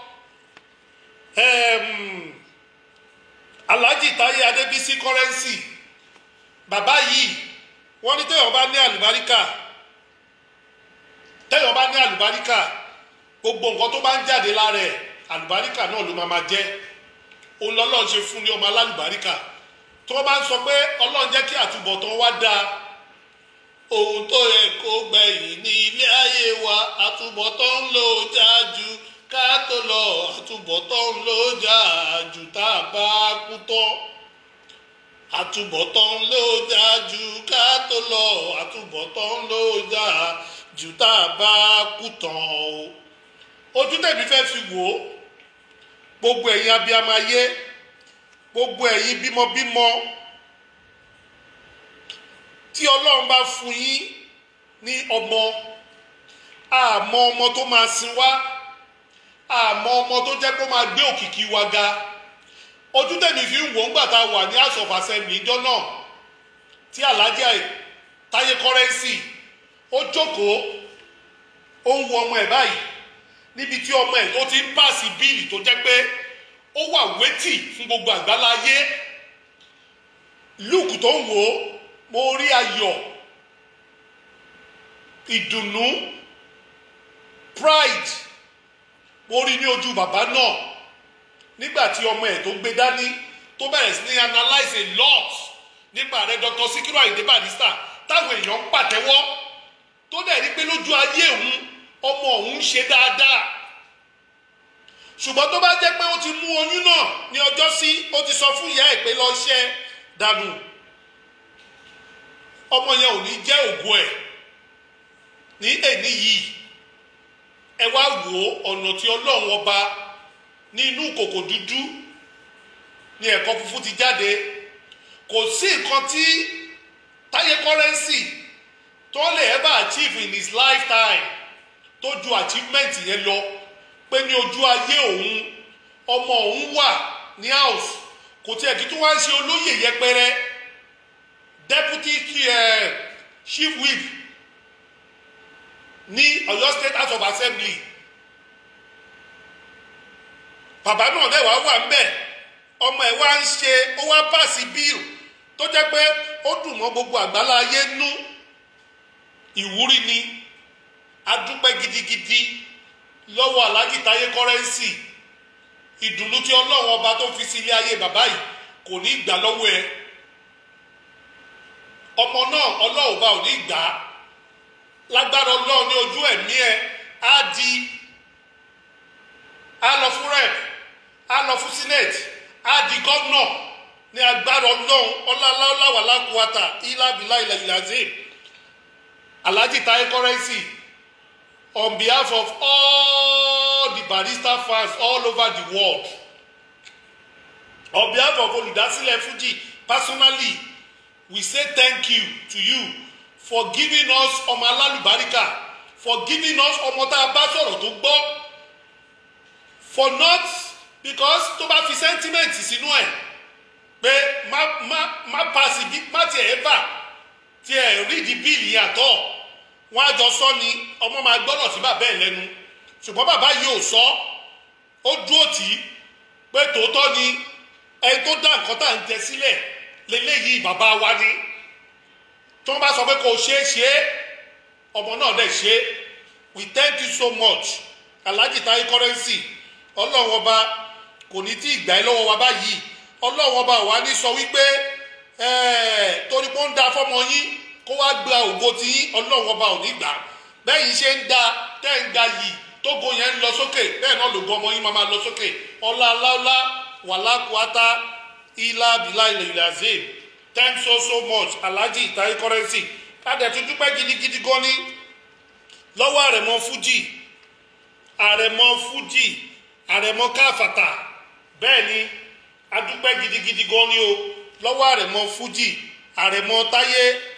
alhaji taye adébísí kọ́rẹ́nsì bàbá yìí wọ́n ní téèyàn bá ní àlùbáríkà téèyàn bá ní àlùbáríkà gbogbo nǹkan tó bá ń jáde lára ẹ̀ àlùbáríkà náà ló máa máa jẹ́ òun lọ́lọ́run ṣe fún ní ọmọ alálùbáríkà tó bá ń sọ pé ọlọ́run jẹ́ kí àtúbọ̀tán wá dáa ohun tó yẹ kó gbẹ̀yìn ní ilé ayé wa àtúbọ̀tán ń lò jájú ká tó lọ àtúbọ̀tán ń lò jájú tá a bá kú tán àtúbọ̀tán ń lò jájú ká tó lọ àtúbọ̀tán ń lò jájú tá a bá kú tán o ojú tẹ̀mí fẹ́ fi wò ó gbogbo ẹ̀yin abiyamọ ayé gbogbo ẹ̀yin bímọbímọ tí ọlọ́run bá fún yín ní ọmọ àmọ́ ọmọ tó máa sin wá àmọ́ ọmọ tó jẹ́ kó máa gbé òkìkí wa ga ojú tèmi fi ń wò ó ńgbà tá a wà ní house of assembly ìjọ náà tí alájà táyé kọ́rẹ́nsì ó jókòó ó ń wo ọmọ ẹ̀ báyìí níbi tí ọmọ ẹ̀ tó ti ń pàṣẹ bíìlì tó jẹ́ pé ó wà wétì fún gbogbo àgbáláyé luke tó ń wò ó mo rí ayọ̀ ìdùnnú pride mo rí ní ojú bàbá náà nígbà tí ọmọ ẹ̀ tó gbé dání tó bẹ̀rẹ̀ sí ní analyse a lot nípa rẹ̀ Dr. Sikiru Ayinde Barrister táwọn èèyàn ń pàtẹ́wọ́ tó dẹ̀ rí pé lójú ayé òun ọmọ òun ṣe dáadáa ṣùgbọ́n tó bá jẹ́ pé ó ti mú oyún náà ní ọjọ́ sí ó ti sọ fún ìyá ẹ̀ pé lọ ṣẹ́ dànù ọmọ yẹn ò ní jẹ́ ògùn ẹ̀ ní èní yìí ẹ wá wò ó ọ̀nà tí ọlọ́run ọba ní inú kòkò dúdú ní ẹ̀kọ́ funfun ti jáde kò sí nǹkan tí táyé kọ́rẹ́nsì tó lè ever achieve in his lifetime tó ju achievement yẹn lọ pé ní ojú ayé òun ọmọ òun wà ní house kò tiẹ̀ kí tó wá ń ṣe olóyè yẹpẹrẹ deputy uh, chief whip ní Ọ̀yọ́ state house of assembly bàbá náà dẹ̀ wá wà ńbẹ̀ ọmọ ẹ̀ wá ń ṣe ó wá pàṣẹ bíl tó jẹ́ pé ó dùn mọ́ gbogbo àgbálá ayé nú ìwúrí ni adúpẹ́ gidigidi lọ́wọ́ Alhaji Táyé kọ́rẹ́nsì ìdùnnú tí ọlọ́run ọba tó fi sí ilé ayé bàbá yìí kò ní gbà lọ́wọ́ ẹ ọmọ náà ọlọ́run bá ò ní gbà á lágbára ọlọ́run ní ojú ẹ̀mí ẹ á di á lọ fún rep á lọ fún senate á di gómìnà ní agbára ọlọ́run ọláláwà lákùúwàtà ìlàbílà ilẹ̀ ìlàzim Alhaji Táyé kọ́rẹ́nsì on behalf of all the Barrister fans all over the world on behalf of olùdásílẹ̀ Fuji personally we say thank you to you for giving us ọmọ alálùbáríkà for giving us ọmọ tá a bá sọ̀rọ̀ tó gbọ́ for not because tó bá fi sentiment sínú ẹ̀ pé má má má pass bí má tiẹ̀ ẹ̀ bà tiẹ̀ rí di bíìlì yàtọ̀ wọn á jọ sọ ni ọmọ máa gbọ́dọ̀ sí bàbá ẹ̀ lẹ́nu ṣùgbọ́n bàbá yìí ò sọ ó dúró tì í pé tòótọ́ ni ẹni tó dá nǹkan tá à ń jẹ sílẹ̀ lélẹ́yìí bàbá wa ni tí wọ́n bá sọ pé kò ṣeé ṣe é ọmọ náà dẹ̀ ṣe é we thank you so much Alhaji Táyé kọ́rẹ́nsì ọlọ́run ọba kò ní tí ìgbà yìí lọ́wọ́ wa báyìí ọlọ́run ọba wa ní sọ wípé torí pé ó ń da fọ́mọ yín kó wá gba ògo tí yín ọlọ́run ọba ò ní gbà bẹ́ẹ̀ yìí ṣe ń da tẹ́ ń ga yìí tógo yẹn ń lọ sókè bẹ́ẹ̀ náà lògo ọmọ yín máa máa lọ sókè ọlá aláwọlá wàlákùátá ilá bìlá ilẹ̀ ilẹ̀ azim thanks so so much Alhaji Táyé kọ́rẹ́nsì adẹ̀tú dúpẹ́ gidigidi gan ni lọ́wọ́ àrẹ̀mọ fújì àrẹ̀mọ fújì àrẹ̀mọ káfàtà bẹ́ẹ̀ ni adúpẹ́ gidigidi gan ni o lọ́wọ́ àrẹ̀mọ fújì àrẹ̀mọ táyé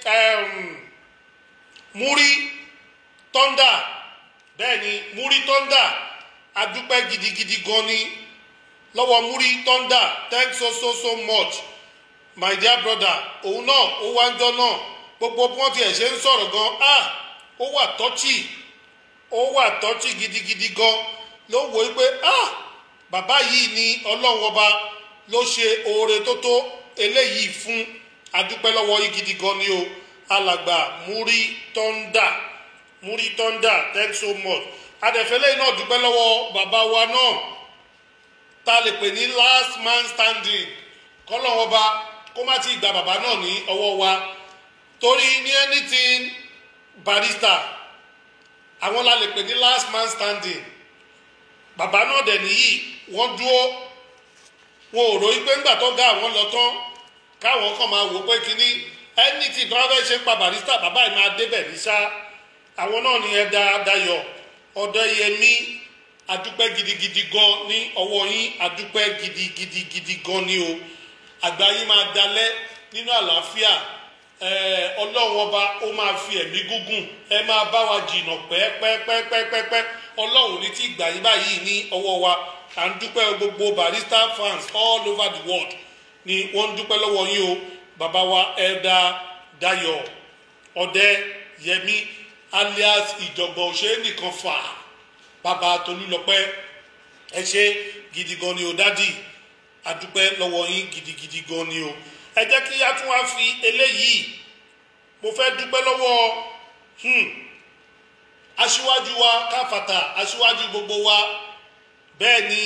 múrí tọ́ndà bẹ́ẹ̀ ni múrí tọ́ndà adúpẹ́ gidigidi gan ni lọ́wọ́ múrí tọ́ndà thanks so so so much my dear brother òun náà ó wá ń jọ náà gbogbo bí wọ́n tiẹ̀ ṣe ń sọ̀rọ̀ gan ah ó wà tọ́chì ó wà tọ́chì gidigidi gan ló wò ó pé ah bàbá yìí ni ọlọ́run ọba ló ṣe oore tó tó eléyìí fún adúpẹ́ lọ́wọ́ yìí gidi gan ni o alàgbà múrí tọ́ndà múrí tọ́ndà thanks so much adẹ̀fẹ́lẹ́ náà dúpẹ́ lọ́wọ́ bàbá wa náà tá a lè pè ní last man standing kọ́lọ́wọ́ ọba kó má ti gba bàbá náà ní ọwọ́ wa torí ní anything Barrister àwọn la lè pè ní last man standing bàbá náà dẹ̀ nìyí wọ́n dúró wọn ò ròyìn pé ńgbà tó ga àwọn lọ tán káwọn kàn máa wò pé kínní anything tó wọ́n fẹ́ ṣe pa Barrister bàbá yìí máa débẹ̀ ní sá àwọn náà ní ẹ̀dá Dayọ̀ Ọ̀dẹ́yẹmí adúpẹ́ gidigidi gan ní ọwọ́ yín adúpẹ́ gidigidigidi gan ní o àgbà yín máa dalẹ̀ nínú àlàáfíà ọlọ́run ọba ó máa fi ẹ̀mí gúngùn ẹ máa bá wa jìnnà pẹ́ẹ́pẹ́ẹ́pẹ́ẹ́pẹ́ ọlọ́run ní tí ìgbà yín báyìí ní ọwọ́ wa à ń dúpẹ́ gbogbo Barrister fans all over the world ni wọ́n ń dúpẹ́ lọ́wọ́ yín o bàbá wa ẹ̀dá Dayọ̀ Ọ̀dẹ́yẹmí alias ìjọ̀gbọ̀n òṣèré nìkan fà bàbá Tolúlọpẹ́ ẹ ṣe gidi gan ni o dádì àdúpẹ́ lọ́wọ́ yín gidigidi gan ni o ẹ jẹ́ kí a tún wá fi eléyìí mo fẹ́ dúpẹ́ lọ́wọ́ aṣíwájú wa káfàtà aṣíwájú gbogbo wa bẹ́ẹ̀ ni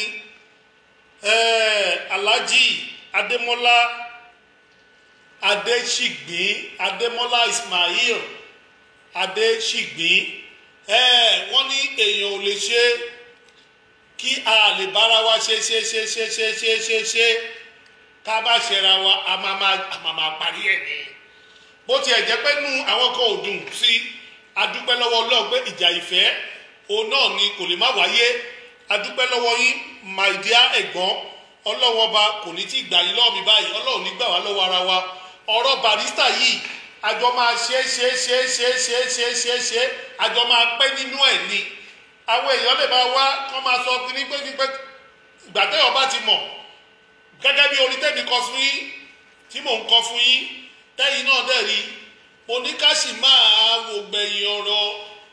eh, alhaji adémọ́lá adéṣìgbín adémọ́lá ismail adéṣìgbín eh, wọ́n ní èèyàn ò lè ṣe kí a lè bára wa ṣe ṣe ṣe ṣe ṣe ṣe ṣe ṣe ká bá ṣẹra wa a máa máa a máa máa parí ẹ̀ ní bó tiẹ̀ jẹ́ pé nu àwọn kan ò dùn sí adúpẹ́ lọ́wọ́ ọlọ́run pé ìjà ìfẹ́ òun náà ni kò lè má wáyé adúpẹ́ lọ́wọ́ yín my dear ẹ̀gbọ́n ọlọ́run ọba kò ní tí gbà yín lọ́wọ́ mi báyìí ọlọ́run ní gbà wá lọ́wọ́ ara wa ọ̀rọ̀ barista yìí àjọ máa ṣe é ṣe é ṣe é ṣe é ṣe é ṣe é ṣe é ṣe é àjọ máa pẹ́ nínú ẹ̀ ni àwọn èèyàn lè máa wá kán máa sọ pé nígbẹ́ nígbẹ́ ìgbà tẹ́yọ̀ bá ti mọ̀ gẹ́gẹ́ bí orin tẹ́mi kọ fún yín tí mò ń kọ fún yín tẹ́yìn náà dẹ̀ rí mo ní ká sì máa wò gbẹ̀yìn ọ̀rọ̀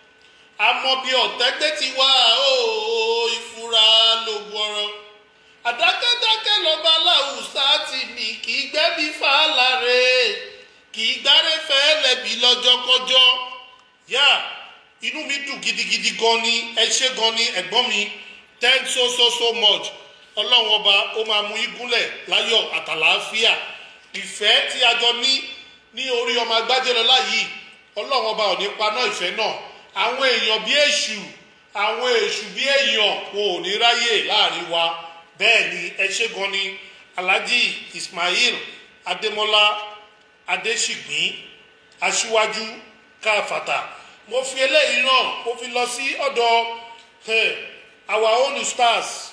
àmọ́ bí ọ̀tẹ́gbẹ́ ti wá ó ìfura lògùn ọ̀rọ̀ àdákẹ́dákẹ́ lọ́ba aláwùsá ti mì kì í gbẹ́bí fàálàrè kì í gbáré fẹ́ lẹ́bi lọ́jọ́kọ́jọ́ yá inú mi dùn gidigidi gan ni ẹ ṣé gan ni ẹ̀gbọ́n mi thank so so so much ọlọ́run ọba ó máa mú igúnlẹ̀ láyọ̀ àtàlàáfíà ìfẹ́ tí a jọ ní ní orí ọmọ agbájẹ́lọ́lá yìí ọlọ́run ọba ò ní paná ìfẹ́ náà àwọn èèyàn bí èṣù àwọn èṣù bí èèyàn wọn ò ní ráyè láàrin wa bẹ́ẹ̀ ni ẹ ṣé gan ni alhaji ismail adémọlá adéṣìgbín aṣíwájú káfàtà mo fi eléyìí náà mo fi lọ sí ọ̀dọ̀ eh, our own stars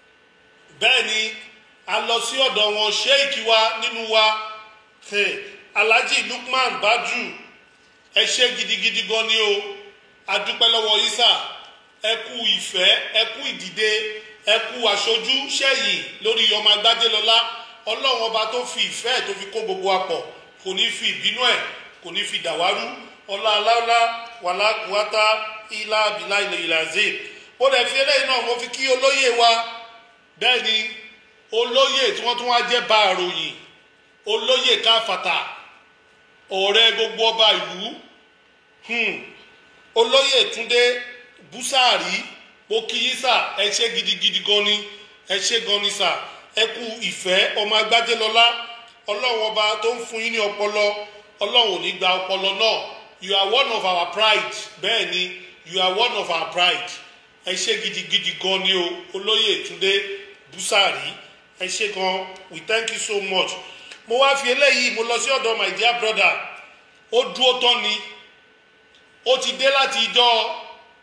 bẹ́ẹ̀ ni a lọ sí ọ̀dọ̀ wọn sheik wa nínú wa eh, alhaji lukman baju ẹ ṣé gidigidi gan ni o adúpẹ́ lọ́wọ́ isa ẹ kú ìfẹ́ ẹ kú ìdìde ẹ kú aṣojú sẹ́yìn lórí ọmọ agbájẹ́lọ́lá ọlọ́run ọba tó fi ìfẹ́ ẹ̀ tó fi kó gbogbo apọ̀ kò ní fi ìbínú ẹ̀ kò ní fi dàwárú ọlá aláwọlá wàlá kùwátá ilá abilá ilẹ̀ ìlàzé ó dẹ̀ fi eléyìí náà mo fi kí olóyè wa bẹ́ẹ̀ ni olóyè tí wọ́n tún wá jẹ́ bá àròyìn olóyè káfàtà ọ̀rẹ́ gbogbo ọba ìlú hmm, olóyè túndé búsàárì mo kí yín sà ẹ ṣé gidigidi gan ni ẹ ṣé gan ni sà ẹ kú ìfẹ́ ọmọ agbájẹ́lọ́lá ọlọ́run ọba tó ń fún yín ní ọpọlọ ọlọ́run ò ní gba ọpọlọ náà you are one of our pride bẹ́ẹ̀ ni you are one of our pride ẹ ṣé gidigidi gan ni o olóyè túndé búsàárì ẹ ṣé gan we thank you so much mo wá fi eléyìí mo lọ sí ọ̀dọ̀ my dear brother ó dúró tán ni ó ti dé láti ijọ́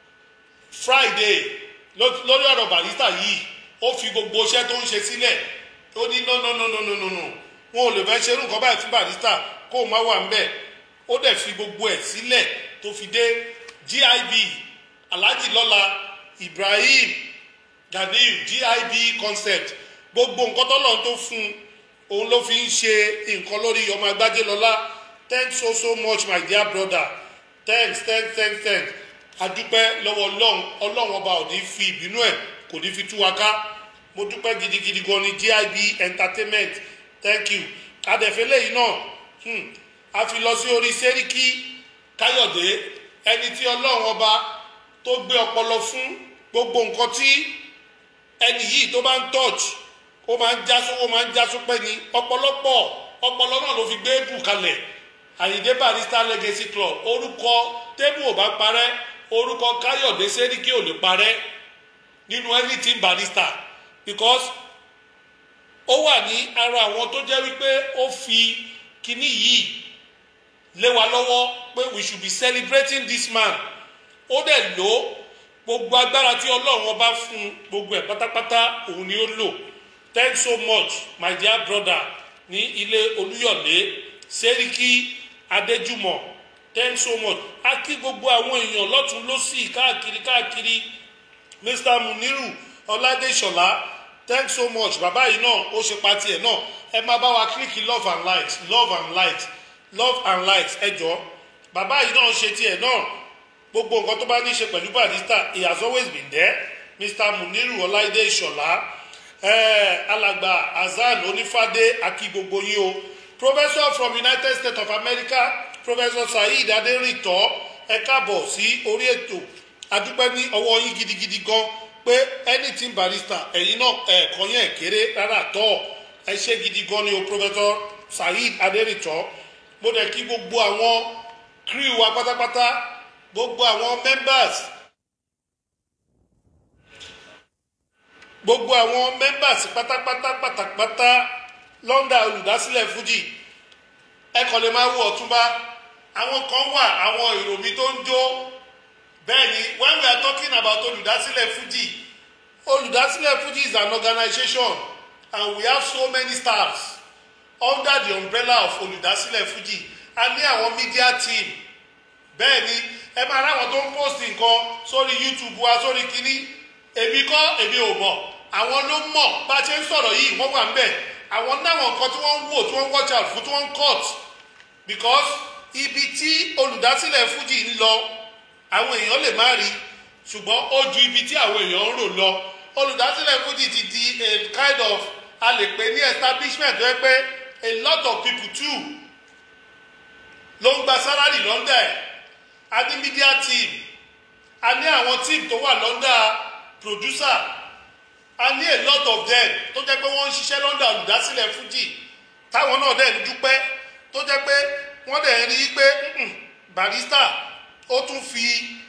friday lórí ọ̀rọ̀ barista yìí ó fi gbogbo iṣẹ́ tó ń ṣe sílẹ̀ ó ní no no no no no no no wọn ò lè fẹ́ ṣerú nǹkan báyìí fún barista kó o má wà ńbẹ̀ ó dẹ̀ fi gbogbo ẹ̀ sílẹ̀ tó fi dé gib alhaji lọ́la ibrahim ganiyu gib concept gbogbo nǹkan tọ́lọ̀ tó fún un òun ló fi ń ṣe nǹkan lórí ọmọ agbájé lọ́lá thanks so so much my dear brother thanks thanks thanks thanks adúpẹ́ lọ́wọ́ ọlọ́run ọlọ́run ọba ò ní fi ìbínú ẹ̀ kò ní fi tú wa ká mo dúpẹ́ gidigidi gan ni gib entertainment thank you adẹ̀fẹ́ lẹ́yìn náà hmm, a fi lọ sí orí sẹ́ríkì káyọ̀dé ẹni tí ọlọ́run ọba tó gbé ọpọlọ fún gbogbo nǹkan tí ẹni yìí tó bá ń touch ó máa ń jásó ó máa ń jásó pẹ́ ni ọ̀pọ̀lọpọ̀ ọpọlọ náà ló fi gbé bù kalẹ̀ àyíndé barista legacy club orúkọ tébù ò bá parẹ́ orúkọ káyọ̀dé sẹ́ríkì ò lè parẹ́ nínú anything barista because ó wà ní ara àwọn tó jẹ́ wípé ó fi kinní yìí lé wa lọ́wọ́ pé we should be celebrating this man ó dẹ̀ lò ó gbogbo agbára tí ọlọ́run ọba fún gbogbo ẹ̀ pátápátá òun ni ó lò thanks so much my dear brother ní ilé olúyọ̀lé sẹ́ríkì adéjúmọ̀ thanks so much a kí gbogbo àwọn èèyàn lọ́tún lọ́sì káàkiri káàkiri mr muniru ọládéṣọlá thanks so much bàbá yìí náà ó ṣe pati ẹ̀ náà ẹ máa bá wa kílíkì love and light love and light love and light ẹ jọ bàbá yìí náà ṣe tiẹ̀ náà gbogbo nǹkan tó bá ní í ṣe pẹ̀lú barista he has always been there mr muniru ọláìdé ìṣọ̀lá alàgbà azan onífàdé akí gbogbo yín o professor from united states of america professor saheed aderinto ẹ káàbọ̀ sí orí ètò adúpẹ́ ní ọwọ́ yín gidigidi gan pé anything barrister ẹ̀yin náà ẹ̀ẹ̀kan yẹn kéré rárá tọ́ ẹ ṣe gidi gan ni o professor saheed aderinto mo dẹ̀ kí gbogbo àwọn crew wa pátápátá gbogbo àwọn members gbogbo àwọn members pátápátá pátápátá lọ́ndà olùdásílẹ̀ fuji ẹ kàn lè máa wo ọ̀túnba àwọn kan wà àwọn ìròmí tó ń jó bẹ́ẹ̀ ni when we are talking about olùdásílẹ̀ fuji olùdásílẹ̀ fuji is an organisation and we have so many staffs under the umbrella of olùdásílẹ̀ fuji a ní àwọn media team bẹ́ẹ̀ ni ẹ máa ráwọn tó ń post nǹkan sórí youtube wa sórí kínní èmi kọ́ èmi ò mọ̀ àwọn ló mọ̀ bá a ṣe ń sọ̀rọ̀ yìí wọ́n wà ń bẹ̀ àwọn náwọn nǹkan tí wọ́n ń wò tí wọ́n ń watch out fún tí wọ́n ń cut because ibi tí olùdásílẹ̀ fuji ń lọ àwọn èèyàn lè má rí ṣùgbọ́n ó ju ibi tí àwọn èèyàn ń rò lọ olùdásílẹ̀ fuji ti di a kind of a lè pè ní establishment tó yẹ pé a lot of people too ló ń gba salary lọ́ndà ẹ̀ a ní media team a ní àwọn team tó wà lọ́ndà producer a ní a lot of them tó jẹ́ pé wọ́n ń ṣiṣẹ́ lọ́ndà olùdásílẹ̀ fuji táwọn náà dẹ̀ ń dúpẹ́ tó jẹ́ pé wọ́n dẹ̀ ń rí i pé barista ó tún fi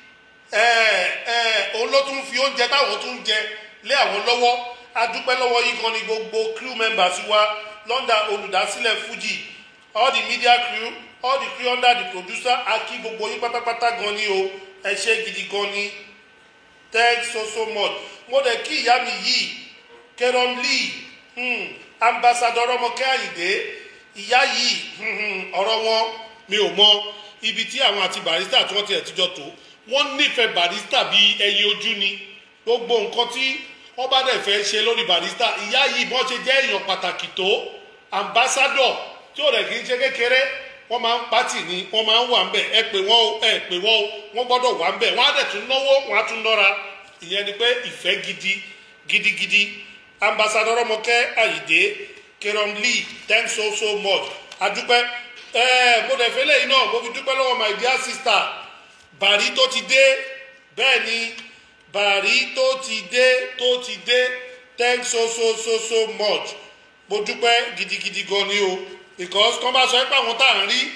òun ló tún fi oúnjẹ táwọn tún jẹ lé àwọn lọ́wọ́ a dúpẹ́ lọ́wọ́ yìí kan ní gbogbo crew members wa lọ́ndà olùdásílẹ̀ fuji all the media crew all the crew under the producer a kí gbogbo yín pátápátá gan ni o ẹ ṣe gidi gan ni thanks so so much mo dẹ̀ kí ìyá mi yìí kẹrọm lee hmm, ambassador ọmọkẹ́ àyìndé ìyá yìí hmm, ọ̀rọ̀ wọn mi ò mọ ibi tí àwọn àti barista tí wọ́n ti ẹ̀ tíjọ́ tó wọ́n nífẹ̀ẹ́ barista bíi ẹyin ojú ni gbogbo nǹkan tí wọ́n bá dẹ̀ fẹ́ ṣe lórí barista ìyá yìí bọ́n ṣe jẹ́ èèyàn pàtàkì tó ambassador tí ò rẹ̀ kì í ṣe kékeré wọ́n máa ń pátì ní wọ́n máa ń wà ńbẹ̀ ẹ pè wọ́n o ẹ pè wọ́n o wọ́n gbọ́dọ̀ wà ńbẹ̀ wọ́n á dẹ̀ tún náwó wọ́n á tún nọ́ra ìyẹn ni pé ìfẹ́ gidi gidigidi ambassador ọmọkẹ́ àyídé kerom lee thanks so so much adúpẹ́ ẹ mo dẹ̀ fẹ́ lẹ́yìn náà mo fi dúpẹ́ lọ́wọ́ my dear sister bàrí tó ti dé bẹ́ẹ̀ ni bàrí tó ti dé tó ti dé thanks so so so so much mo dúpẹ́ gidigidi gan ni o because kọ́ bá sọ pé àwọn tá à ń rí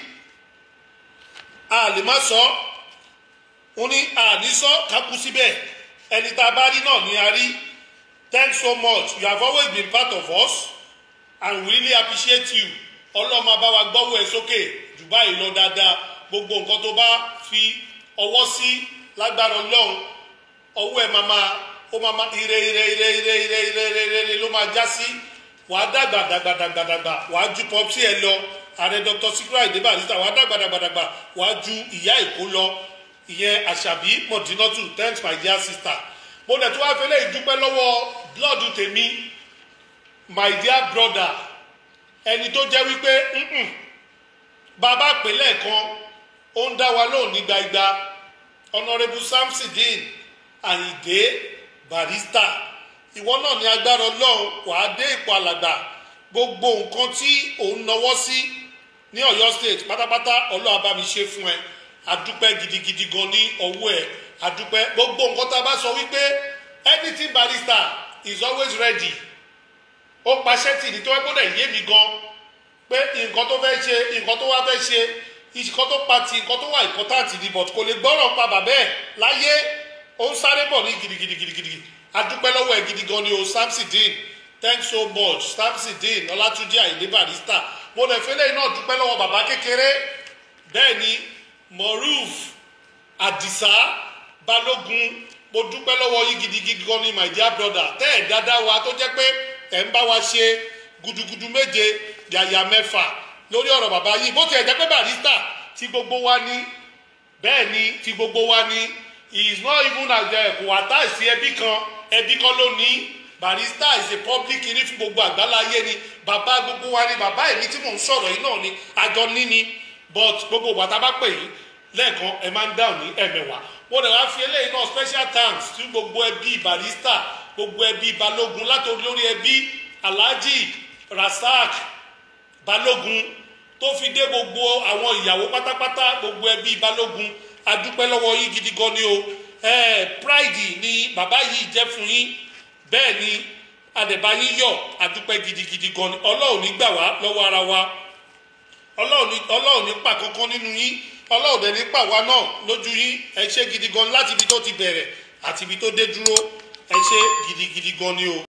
a lè má sọ wọn ní àní sọ kákú síbẹ̀ ẹni tá a bá rí náà ni a rí thanks so much you have always been part of us and we really appreciate you ọlọ́mọ bá wa gbọ́wọ́ ẹ sókè jù báyìí lọ dáadáa gbogbo nǹkan tó bá fi ọwọ́ sí lágbára ọlọ́run ọwọ́ ẹ máa máa ó máa máa ire ire ire ire ire ire ire ire ló máa já sí wàá dàgbà dàgbà dàgbà dàgbà wàá ju pọpsi ẹ lọ ààrẹ dr sikra ìdèbà àdìsá wàá dàgbà dàgbà dàgbà wàá ju ìyá èkó lọ ìyẹn àṣàbí mọ̀dínọ́tù thanks my dear sister mo dẹ̀ tó wá fẹ́lẹ́ ìdúpẹ́ lọ́wọ́ blood tèmi my dear brother ẹni tó jẹ́ wípé bàbá pèlè kan ó ń dá wa lóhùn ní gbagba honourable samsidin ayinde barista ìwọ náà ní agbára ọlọ́run wàá dé ipò alàgbà gbogbo nǹkan tí òun nawọ́ sí ní ọ̀yọ́ state pátápátá ọlọ́run bá mi ṣe fún ẹ adúpẹ́ gidigidi gan ní ọwọ́ ẹ adúpẹ́ gbogbo nǹkan tá a bá sọ wípé anything barista is always ready ó paṣẹ́ tì ní tó wẹ́ gbọ́dọ̀ yé mi gan pé nǹkan tó fẹ́ ṣe nǹkan tó wá fẹ́ ṣe nǹkan tó pa ti nǹkan tó wà important ni but kò lè gbọ́rọ̀ pa bàbá ẹ̀ láyé ó ń sáré bọ̀ ní gidigidi gidigidi adúpẹ́ lọ́wọ́ ẹ̀ gidi gan ni o samson dean thanks so much samson dean ọlátúnjì àyíndé barista mo lè fẹ́lẹ́ náà dúpẹ́ lọ́wọ́ bàbá kékeré bẹ́ẹ̀ ni moruf adisa balógun mo dúpẹ́ lọ́wọ́ yín gidigidi gan ni my dear brother tẹ́ ẹ̀ dáadáa wa tó jẹ́ pé ẹ̀ ń bá wa ṣe gudugudu méje yàyà mẹ́fà lórí ọ̀rọ̀ bàbá yìí bó tiẹ̀ jẹ́ pé barista ti gbogbo wa ní bẹ́ẹ̀ ni ti gbogbo wa ní he is not even as ẹ̀ kò àtàìsí ẹbí kan ẹbí kan ló ní barista is a public kiri fún gbogbo àgbáláyé ni bàbá gbogbo wa ni bàbá èmi tí mò ń sọ̀rọ̀ yìí náà ni àjọ níní but gbogbo wa tá a bá pè yín lẹ́ẹ̀kan ẹ máa ń dáhùn ní ẹ̀mẹ̀wà wọ́n lè wá fi eléyìí náà special thanks sí gbogbo ẹbí barista gbogbo ẹbí balógun látòrí lórí ẹbí alhaji rasaq balógun tó fi dé gbogbo àwọn ìyàwó pátápátá gbogbo ẹbí balógun adúpẹ́ lọ́wọ́ yín gidi gan ni o eh, pride ni bàbá yìí jẹ́ fún yín bẹ́ẹ̀ ni àdẹ̀bá yín yọ̀ àdúpẹ́ gidigidi gan ni ọlọ́run ní gbà wá lọ́wọ́ ara wa ọlọ́run ní ọlọ́run ní pa kankan nínú yín ọlọ́run dẹ̀ ní pa wá náà lójú yín ẹ ṣe gidi gan láti ibi tó ti bẹ̀rẹ̀ àti ibi tó dé dúró ẹ ṣe gidigidi gan ni o.